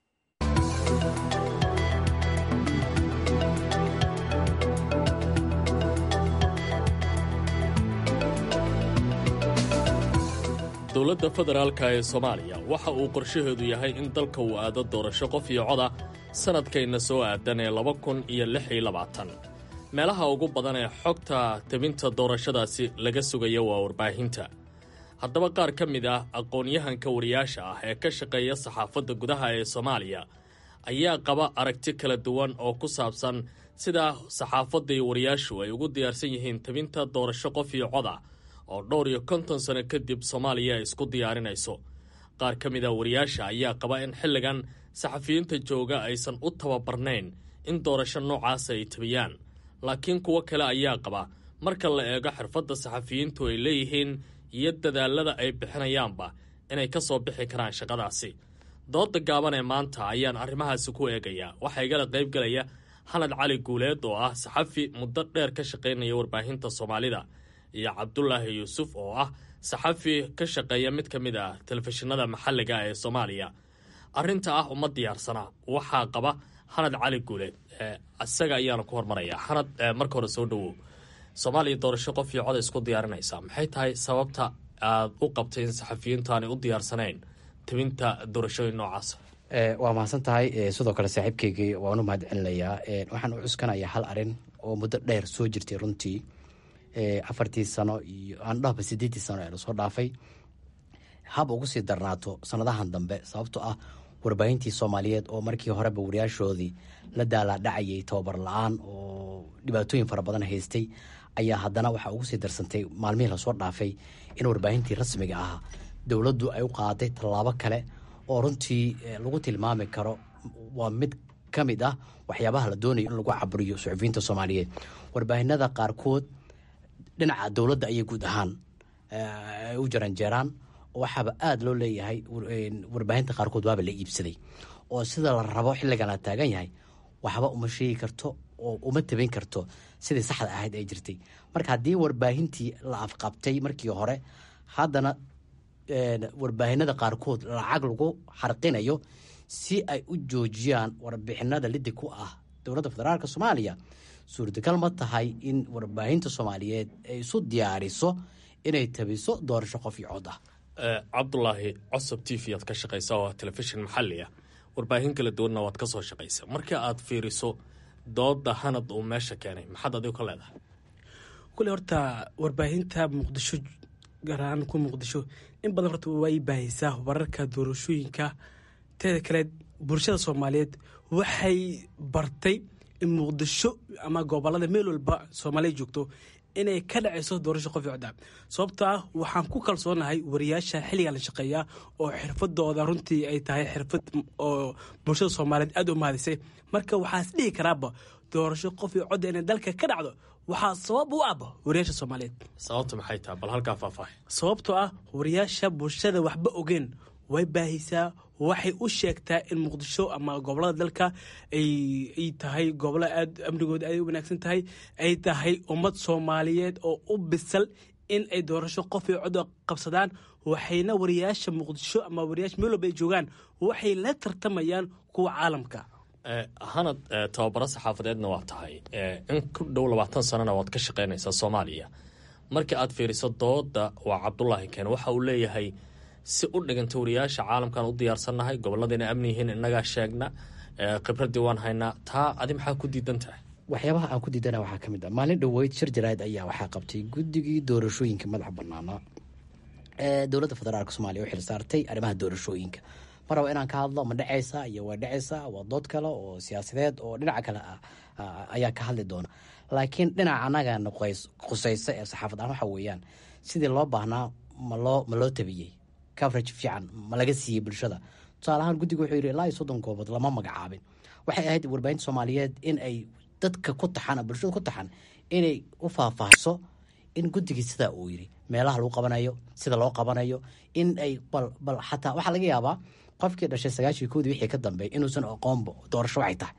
dowladda federaalka ee soomaaliya waxa uu qorshaheedu yahay in dalka uu aado doorasho qof iyo coda sannadkayna soo aadan ee laba kun iyo lix iyo labaatan meelaha ugu badan ee xogta tebinta doorashadaasi laga sugaya waa warbaahinta haddaba qaar ka mid ah aqoon-yahanka wariyaasha ah ee ka shaqeeya saxaafadda gudaha ee soomaaliya ayaa qaba aragti kala duwan oo ku saabsan sida saxaafadda iyo wariyaashu ay ugu diyaarsan yihiin tebinta doorasho qof iyo coda oo dhowr iyo konton sano kadib soomaaliya ay isku diyaarinayso qaar ka mid a wariyaasha ayaa qaba in xilligan saxafiyiinta jooga aysan u tababarnayn in doorasho noocaasa ay tabiyaan laakiin kuwo kale ayaa qaba marka la eego xirfadda saxafiyiintu ay leeyihiin iyo dadaalada ay bixinayaanba inay ka soo bixi karaan shaqadaasi dooda gaaban ee maanta ayaan arrimahaasi ku eegayaa waxaa igala qaybgelaya xanad cali guuleed oo ah saxafi muddo dheer ka shaqaynaya warbaahinta soomaalida iyo cabdulaahi yuusuf oo ah saxafi ka shaqeeya mid ka mid ah telefishinada maxalliga ee soomaaliya arrinta ah uma diyaarsana waxaa qaba xanad cali guuleed isaga ayaana ku hormaraya xanad marka hore soo dhowow soomaaliya doorasho qof iyo coda isku diyaarinaysaa maxay tahay sababta aad u qabtay in saxafiyiintu aanay u diyaarsanayn tebinta doorashooyin noocaasa waa mahadsan tahay sidoo kale saaxiibkeygii waan u mahad celinayaa waxaan u cuskanayaa hal arin oo muddo dheer soo jirtay runtii afartii sano iyo aan dhahba sideetii sano ee lasoo dhaafay hab ugu sii darnaato sanadahan dambe sababtoo ah warbaahintii soomaaliyeed oo markii horeba wariyaashoodii la daalaadhacayay tababar la-aan oo dhibaatooyin fara badan haystay ayaa haddana waxaa ugu sii darsantay maalmihii lasoo dhaafay in warbaahintii rasmiga ahaa dowladdu ay u qaaday tallaabo kale oo runtii lagu tilmaami karo waa mid ka mid ah waxyaabaha la doonayo in lagu caburiyo suxufiyiinta soomaaliyeed warbaahinada qaarkood dhinaca dowladda ayay guud ahaan u jaranjeeraan waxaaba aada loo leeyahay warbaahinta qaarkood waaba la iibsaday oo sida la rabo xilligan la taagan yahay waxba uma sheegi karto oo uma tabin karto sidii saxda ahayd ay jirtay marka haddii warbaahintii la afqabtay markii hore haddana warbaahinada qaarkood lacag lagu xarqinayo si ay u joojiyaan warbixinada lidi ku ah dowladda federaalk soomaaliya suurtagal ma tahay in warbaahinta soomaaliyeed ay isu diyaariso inay tabiso doorasho qof iyo cod ah cabdulaahi cosob t v aad ka shaqaysa oo telefishin maxali ah warbaahin kala duwanna waad ka soo shaqaysa marka aad fiiriso dooda hanad uu meesha keenay maxaad adigu ka leedahay kule horta warbaahinta muqdisho gaar ahaan ku muqdisho in badan horta way baahaysaa wararka doorashooyinka teeda kale bulshada soomaaliyeed waxay bartay in muqdisho ama gobolada meel walba soomaaliya joogto inay ka dhacayso doorasho qof codda sababto ah waxaan ku kalsoonahay wariyaasha xilligan la shaqeeya oo xirfadooda runtii ay tahay xirfad oo bulshada soomaaliyeed aada u mahadisay marka waxaas dhihi karaaba doorasho qof iyo codda inay dalka ka dhacdo waxaa sabab u aba wariyaasha soomaaliyeed sababta maxay tahay bal halkaa faahfaahay sababtoo ah wariyaasha bulshada waxba ogeen way baahisaa waxay u sheegtaa in muqdisho ama gobolada dalka ay tahay gobolo aad amnigooda aad u wanaagsan tahay ay tahay ummad soomaaliyeed oo u bisal in ay doorasho qof iyo cod qabsadaan waxayna wariyaasha muqdisho ama wariyaasha meel walba ay joogaan waxay la tartamayaan kuwa caalamka hanad tababaro saxaafadeedna waa tahay in ku dhow labaatan sanana waad ka shaqaynaysaa soomaaliya marka aad fiiriso dooda waa cabdulaahi keen waxa uu leeyahay si u dhiganta wariyaasha caalamkan u diyaarsannahay gobolladayna amni yihiin innagaa sheegna khibradii waan haynaa taa adi maxaa ku diidan tahay waxyaabaha aan ku diidana waxaa ka mid ah maalin dhoweyd shir jaraa'id ayaa waxaa qabtay guddigii doorashooyinka madaxa banaanaa ee dowladda federaalk soomaaliya u xil saartay arrimaha doorashooyinka mar raba inaan ka hadlo ma dhacaysa iyo waa dhacaysa waa dood kale oo siyaasadeed oo dhinaca kale ah ayaa ka hadli doona laakiin dhinaca annagana qusaysa ee saxaafad aan waxa weeyaan sidii loo baahnaa maloo ma loo tabiyey coverage fiican ma laga siiyey bulshada tusaale ahaan guddiga wuxuu yidhi ilaa iyo soddon goobood lama magacaabin waxay ahayd warbaahinta soomaaliyeed in ay dadka ku taxan bulshada ku taxan inay u faahfaahso in guddigii sidaa uu yidhi meelaha lagu qabanayo sida loo qabanayo in ay bal bal xataa waxaa laga yaabaa qofkii dhashay sagaashii koodii wixii ka dambeey inuusan aqoonba doorasho waxay tahay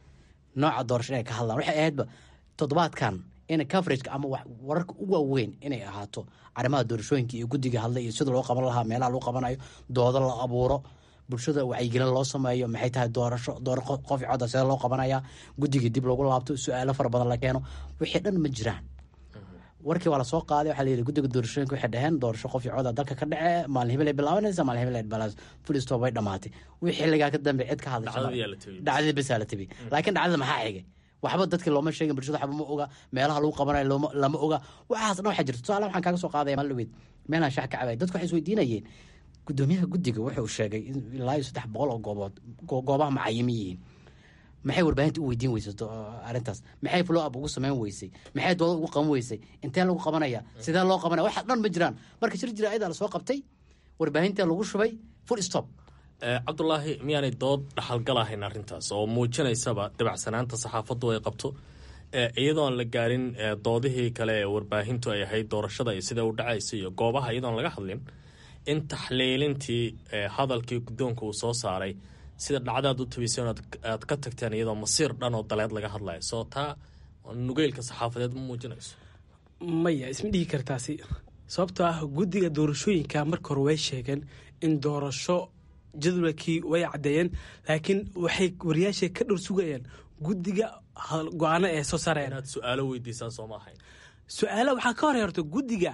nooca doorasho inay ka hadlaan waxay ahaydba toddobaadkan in coverageka ama wararka u waaweyn inay ahaato arrimaha doorashooyinka iyo guddiga hadlay iyo sida loo qaban lahaa meelaha lagu qabanayo doodo la abuuro bulshada wacyigelin loo sameeyo maxay tahay doorasho door qof codda sida loo qabanaya guddigii dib loogu laabto su-aalo fara badan la keeno wixii dhan ma jiraan warkii waa lasoo qaaday waxaa layidhi guddiga doorashooyinka waxay dhaheen doorasho qof cooda dalka ka dhace maalin hebel ay bilaabanaysa maalin hebel ay balas fulistop way dhamaatay wixii xilligaa ka dambe cid ka hadlasha dhacdadii besaa la tabi laakiin dhacdada maxaa xigay waxba dadkii looma sheegin bulshada waxba ma oga meelaha lagu qabanayo lama oga waxaas dhan waxaa jirta tusaale waxaan kaaga soo qaadaya maalweyd meelaan shax ka cabay dadku waxay isweydiinayeen gudoomiyaha guddiga wuxuu sheegay in ilaa iyo saddex boqol oo goobood goobaha macayimi yihiin maxay warbaahinta u weydiin weysay arrintaas maxay flow up ugu samayn weysay maxay dooda ugu qaban weysay intee lagu qabanaya sidee loo qabanaya waxa dhan ma jiraan marka shir jira ayadaa lasoo qabtay warbaahinta lagu shubay full stop cabdulaahi miyaanay dood dhaxalgal ahayn arrintaas oo muujinaysaba dabacsanaanta saxaafaddu ay qabto iyadoon la gaarin doodihii kale ee warbaahintu ay ahayd doorashada iyo sida u dhacaysa iyo goobaha iyadoon laga hadlin in taxliilintii hadalkii guddoonka uu soo saaray sida dhacdaad u tabiseen aad ka tagteen iyadoo masiir dhan oo daleed laga hadlayo soo taa nugeylka saxaafadeed ma muujinayso maya isma dhihi kartaasi sababtoo ah guddiga doorashooyinka marka hore way sheegeen in doorasho jadwalkii way caddeeyeen laakiin waxay wariyaasha ka dhor sugayeen guddiga go-aano ee soo saarayaan inaad su-aalo weydiisaan soo ma ahayn su-aala waxaa ka hor horta guddiga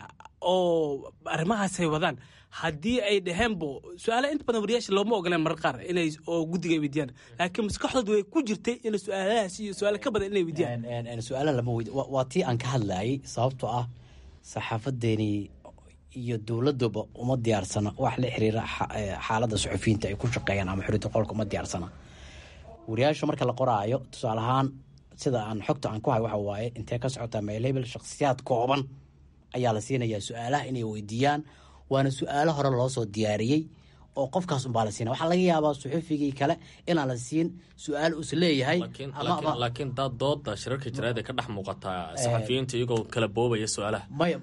oo arrimahaasay wadaan haddii ay dhaheenbo su-aala inta badan wariyaasha looma ogoleen marar qaar inay oo guddiga ay weydiyaan laakiin maskaxdooda way ku jirtay in su-aalahaas iyo su-aala ka badan inay weydiyaan su-aala lama weydi waa tii aan ka hadlayay sababtoo ah saxaafadeeni iyo dowladuba uma diyaarsana wax la xiriira xaalada suxufiyiinta ay ku shaqeeyaan ama xuriyadda qolka uma diyaarsana wariyaasha marka la qoraayo tusaale ahaan sida aan xogta aan ku hay waxa waaye intee ka socotaa meelebel shakhsiyaad kooban ayaa la siinayaa su-aalaha inay weydiiyaan waana su-aalo hore loo soo diyaariyey oo qofkaas unbaa la siina waxaa laga yaabaa suxufigii kale inaan la siin su-aal us leeyahay laakiin daad dooda shirarka jaraad ee ka dhex muuqataa saxafiyiinta iyagoo kala boobaya su-aalaha maya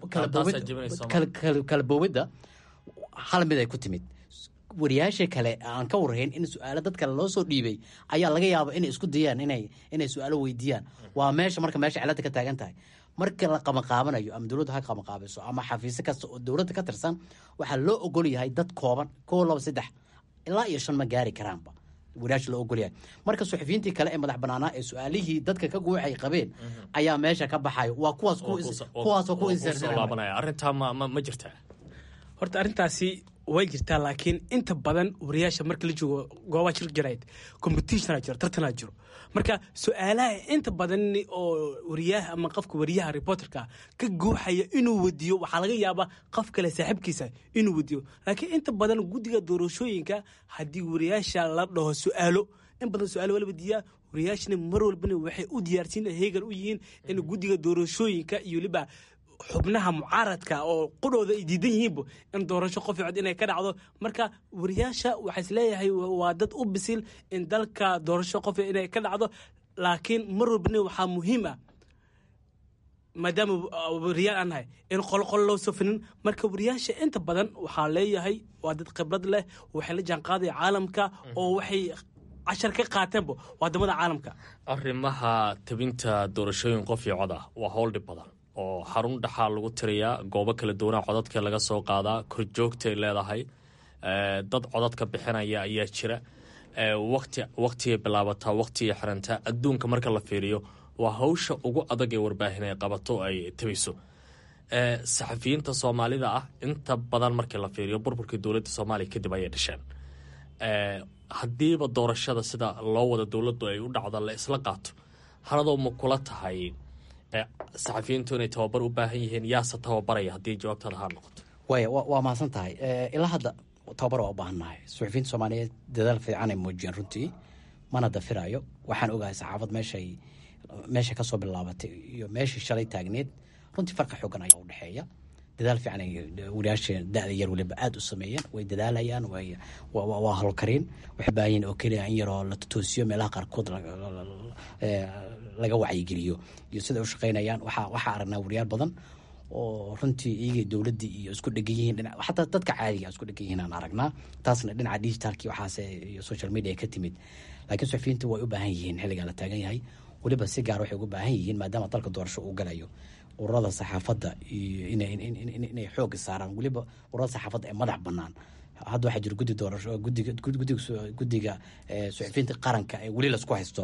kala boobidda hal mid ay ku timid wariyaasha kale aan ka warhayn in su-aalo dad kale loo soo dhiibay ayaa laga yaaba inay isku dayaan inay inay su-aalo weydiiyaan waa meesha marka meesha cilada ka taagan tahay marka la qamaqaabanayo ama dowladda ha qamaqaabiso ama xafiisyo kasta oo dowladda ka tirsan waxaa loo ogol yahay dad kooban koo laba saddex ilaa iyo shan ma gaari karaanba wariyaasha loo ogolyahay marka suxufiyiintii kale ee madax banaanaa ee su-aalihii dadka ka guuxay qabeen ayaa meesha ka baxayo waa kuwaas kuwaasoo ku arrintaa ma jirtaa horta arrintaasi way jirtaa laakiin inta badan wariyaasha marka la joogo goobaha shir jarayd competitiona jiro tartanaa jiro marka su-aalaha inta badan oo wariyaha ama qofka wariyaha reporterka ka guuxaya inuu wediyo waxaa laga yaabaa qof kale saaxiibkiisa inuu wediyo laakiin inta badan guddiga doorashooyinka haddii wariyaasha la dhaho su-aalo in badan su-aalo waa la wediyaa wariyaashana mar walbana waxay u diyaarsiin heegan u yihiin in guddiga doorashooyinka iyo weliba xubnaha mucaaradka oo qudhooda ay diidan yihiinba in doorasho qof cod inay ka dhacdo marka wariyaasha waxaa isleeyahay waa dad u bisil in dalka doorasho qof inay ka dhacdo laakiin mar walbana waxaa muhiim ah maadaama wariyaal aan nahay in qolqol loo safinin marka wariyaasha inta badan waxaa leeyahay waa dad khibrad leh waxay la jaanqaadaya caalamka oo waxay cashar ka qaateenba wadamada caalamka arrimaha tabinta doorashooyin qof iyo cod ah waa howldhib badan oo xarun dhaxaa lagu tiriyaa goobo kala duwanaa codadka laga soo qaadaa korjoogtay leedahay dad codadka bixinaya ayaa jira wati waktigay bilaabataa waktigay xirantaa adduunka marka la fiiriyo waa hawsha ugu adag ee warbaahin ay qabato ay tabiso saxafiyiinta soomaalida ah inta badan markii la fiiriyo burburkii dowladda soomaaliya kadib ayay dhasheen haddiiba doorashada sida loo wada dowladdu ay u dhacdo la isla qaato haladoo ma kula tahay saxafiyiintu inay tababar u baahan yihiin yaase tababaraya haddii jawaabtaada haa noqoto waaya waa mahadsan tahay ilaa hadda tababar waa u baahan nahay suxufiyiinta soomaaliyeed dadaal fiican ay muujiyeen runtii mana dafiraayo waxaan ogahay saxaafad meeshay meesha kasoo bilaabatay iyo meeshii shalay taagneed runtii farqa xoogan ayaa udhexeeya dadaal fiican ay wariyaasha da-da yar waliba aada u sameeyeen way dadaalayaan waa halkariin waxay baahan yihin oo keliya in yaroo la totoosiyo meelaha qaarkood laga wacyigeliyo iyo siday u shaqeynayaan waxaa aragnaa wariyaal badan oo runtii iyagay dowladdii iyo isku dhegan yihiin xataa dadka caadiga isku dhegan yihiin aan aragnaa taasna dhinaca digitalki waxaase iyo social media ka timid laakiin suxufiyiinta way u baahan yihiin xilligaa la taagan yahay weliba si gaar waxay uga baahan yihiin maadaama dalka doorasho uu galayo ururada saxaafadda iyo inay xooga saaraan weliba ururada saxaafadda ee madax banaan hadda waxaa jira guddi doorasho gudiga guddiga suxufiyiinta qaranka ee weli lasku haysto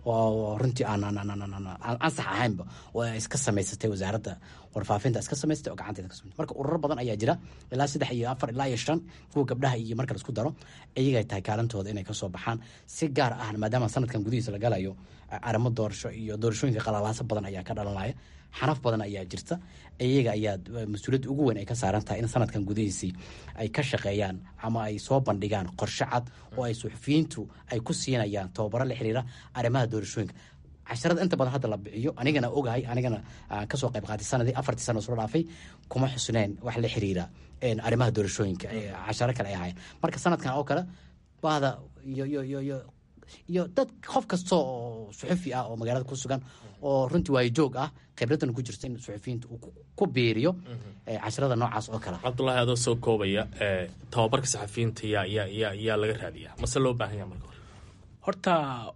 oo runtii aan ansax ahaynba oo iska samaysatay wasaaradda warfaafinta iska samaysatay oo gacanteeda ka samaysatay marka ururo badan ayaa jira ilaa saddex iyo afar ilaa iyo shan kuwa gabdhaha iyo marka laisku daro iyagay tahay kaalintooda inay kasoo baxaan si gaar ah maadaama sanadkan gudihiisa la galayo arrimo doorasho iyo doorashooyinka qalalaaso badan ayaa ka dhalanaya xanaf badan ayaa jirta iyaga ayaa mas-uuliyadda ugu weyn ay ka saaran tahay in sanadkan gudihiisii ay ka shaqeeyaan ama ay soo bandhigaan qorshe cad oo ay suxufiyiintu ay ku siinayaan tababaro la xiriira arrimaha doorashooyinka casharada inta badan hadda la bixiyo anigana ogahay anigana kasoo qayb qaatay sanadii afartii sano soo dhaafay kuma xusneen wax la xiriira arrimaha doorashooyinka casharo kale ay ahayn marka sanadkan oo kale bahda iyo iyo iyo iyo iyo dad qof kasta oo suxufi ah oo magaalada ku sugan oo runtii waayajoog ah khibraddan ku jirta in suxufiyiinta uu ku biiriyo casharada noocaas oo kale cabdulaahi adoo soo koobaya tababarka saxafiyiinta yaa yaa yaa yaa laga raadiyaa mase loo baahan yaha marka hore horta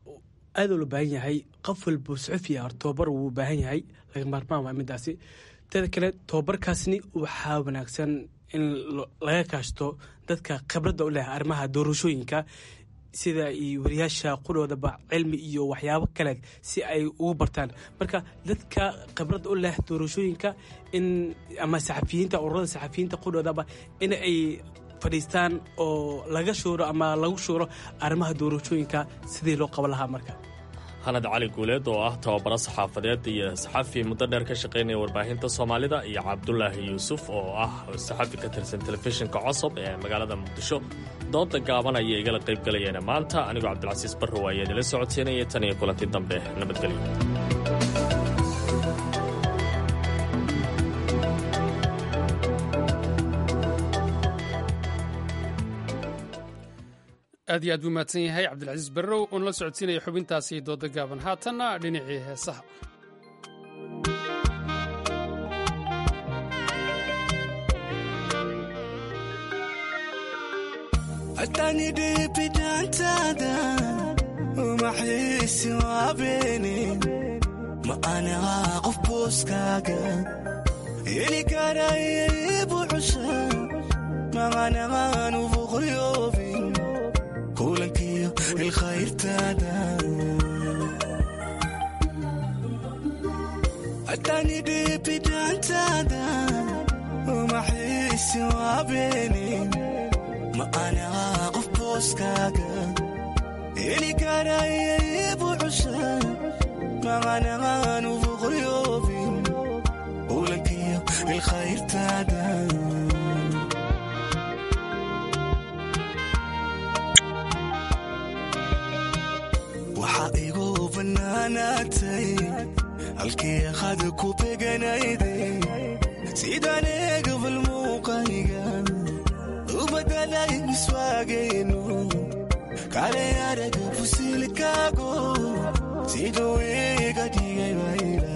aadoo loo baahan yahay qof walbo suxufi ah tababar wuu baahan yahay laga maarmaan waa midaasi teeda kale tababarkaasni waxaa wanaagsan in laga kaashto dadka khibradda u leh arrimaha doorashooyinka sida iyo wariyaasha qudhoodaba cilmi iyo waxyaabo kale si ay ugu bartaan marka dadka khibradda u leh doorashooyinka in ama saxafiyiinta ururada saxafiyiinta qudhoodaba in ay fadhiistaan oo laga shuuro ama lagu shuuro arrimaha doorashooyinka sidii loo qaban lahaa marka hanad cali guuleed oo ah tababaro saxaafadeed iyo saxafi muddo dheer ka shaqaynaya warbaahinta soomaalida iyo cabdulaahi yuusuf oo ah saxafi ka tirsan telefishinka cosob ee magaalada muqdisho dooda gaaban ayay igala qayb galayeen maanta anigoo cabdilcasiis barrow ayaa idinla socodsiinaya tan iyo kulanti dambe nabadgelyo aad iyo aad buu mahadsan yahay cabdilcasiis barrow uun la socodsiinaya xubintaasi dooda gaaban haatanna dhinacii heesaha atanidibidantada umaxiisi waabeni ma anigaa qof booskaaga heli karaya ibu cusha maqanagaan ufuqriyoobin kulankiyo ilkhayrtaada atanidibidantada umaxiisi waabeni ma anigaa qof booskaaga heli karaya ibu cusha maqanagaan ufuqriyoobin kulankiyo ilkhayrtaada waxaa igu bannaanaatay halkii qad ku beganayday sidaan eegabal muuqayga u badalay miswaagayno kale araga fusilkaago siduu iga dhigay bayla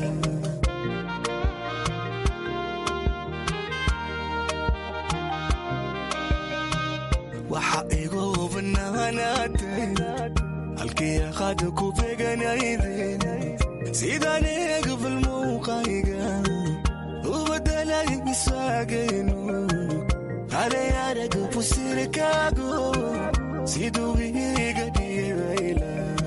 waxaa igu bannaanaatay halkii qad ku beganayday sidaan eegabal muuqayga u badalay miswaagayno kale araga fusilkaago siduu iga dhigay bayla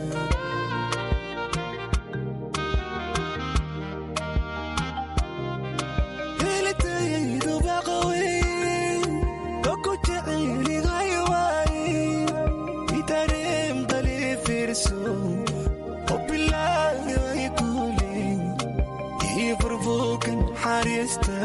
helitayaydu baqawey oku jecelihay waaye idareem dali fiirso obilaay kule ii burbukan xariista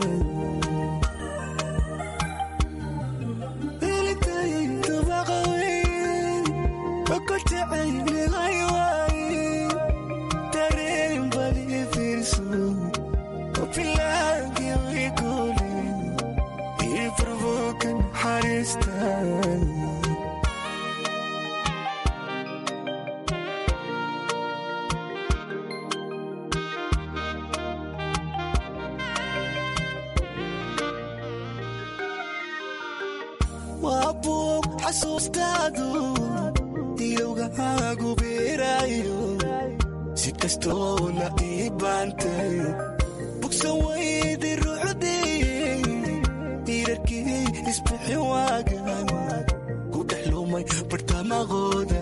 waa buug xasuustaadu ilowgahaagu beeraayo si kastoo la ii baantay bugsan weydi ruuxdii diirarkii isbixi waagan ku dhex lumay bartamaqooda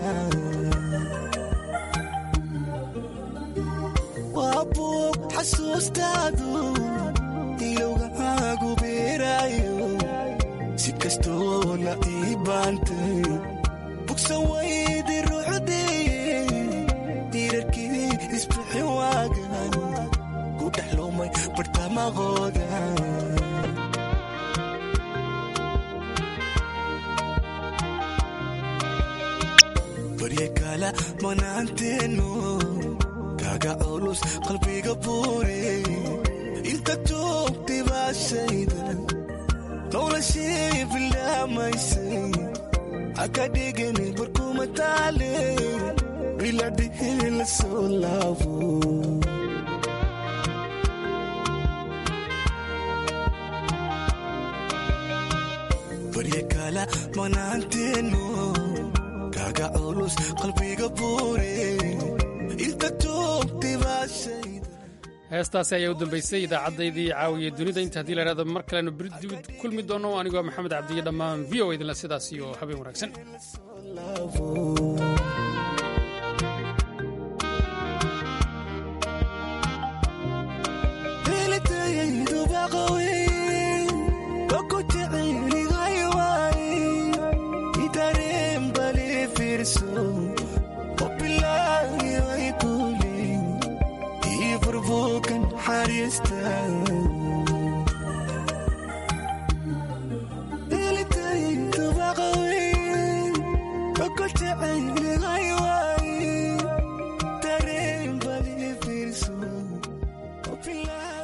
waa buug xasuustaadu ilowgahaagu beeraayo si kastoo la ii baantay bugsan weydi ruuxdii diirarkii isbixi waagan ku dhex lumay bartamaqooda barye kala manaanteenu kaga culus qalbiga buure inta joogtay baashayda noloshii bilaamaysay haka dhigani barkuma taale biladhihi la soo laabo barye kala manaanteenu kaga culus qalbiga buure inta joogtay baashayda heestaasi ayaa u dambaysay idaacaddaydii caawiya dunida inta haddii la idhahdo mar kalenu beri dibid kulmi doono anigoo maxamed cabdiye dhammaan v o idinle sidaas iyo habeen wanaagsan helitayaydu baqawey oku jecelihay waaye idareem bali fiirso obilaay ilintaydu baqawey okoltacayligay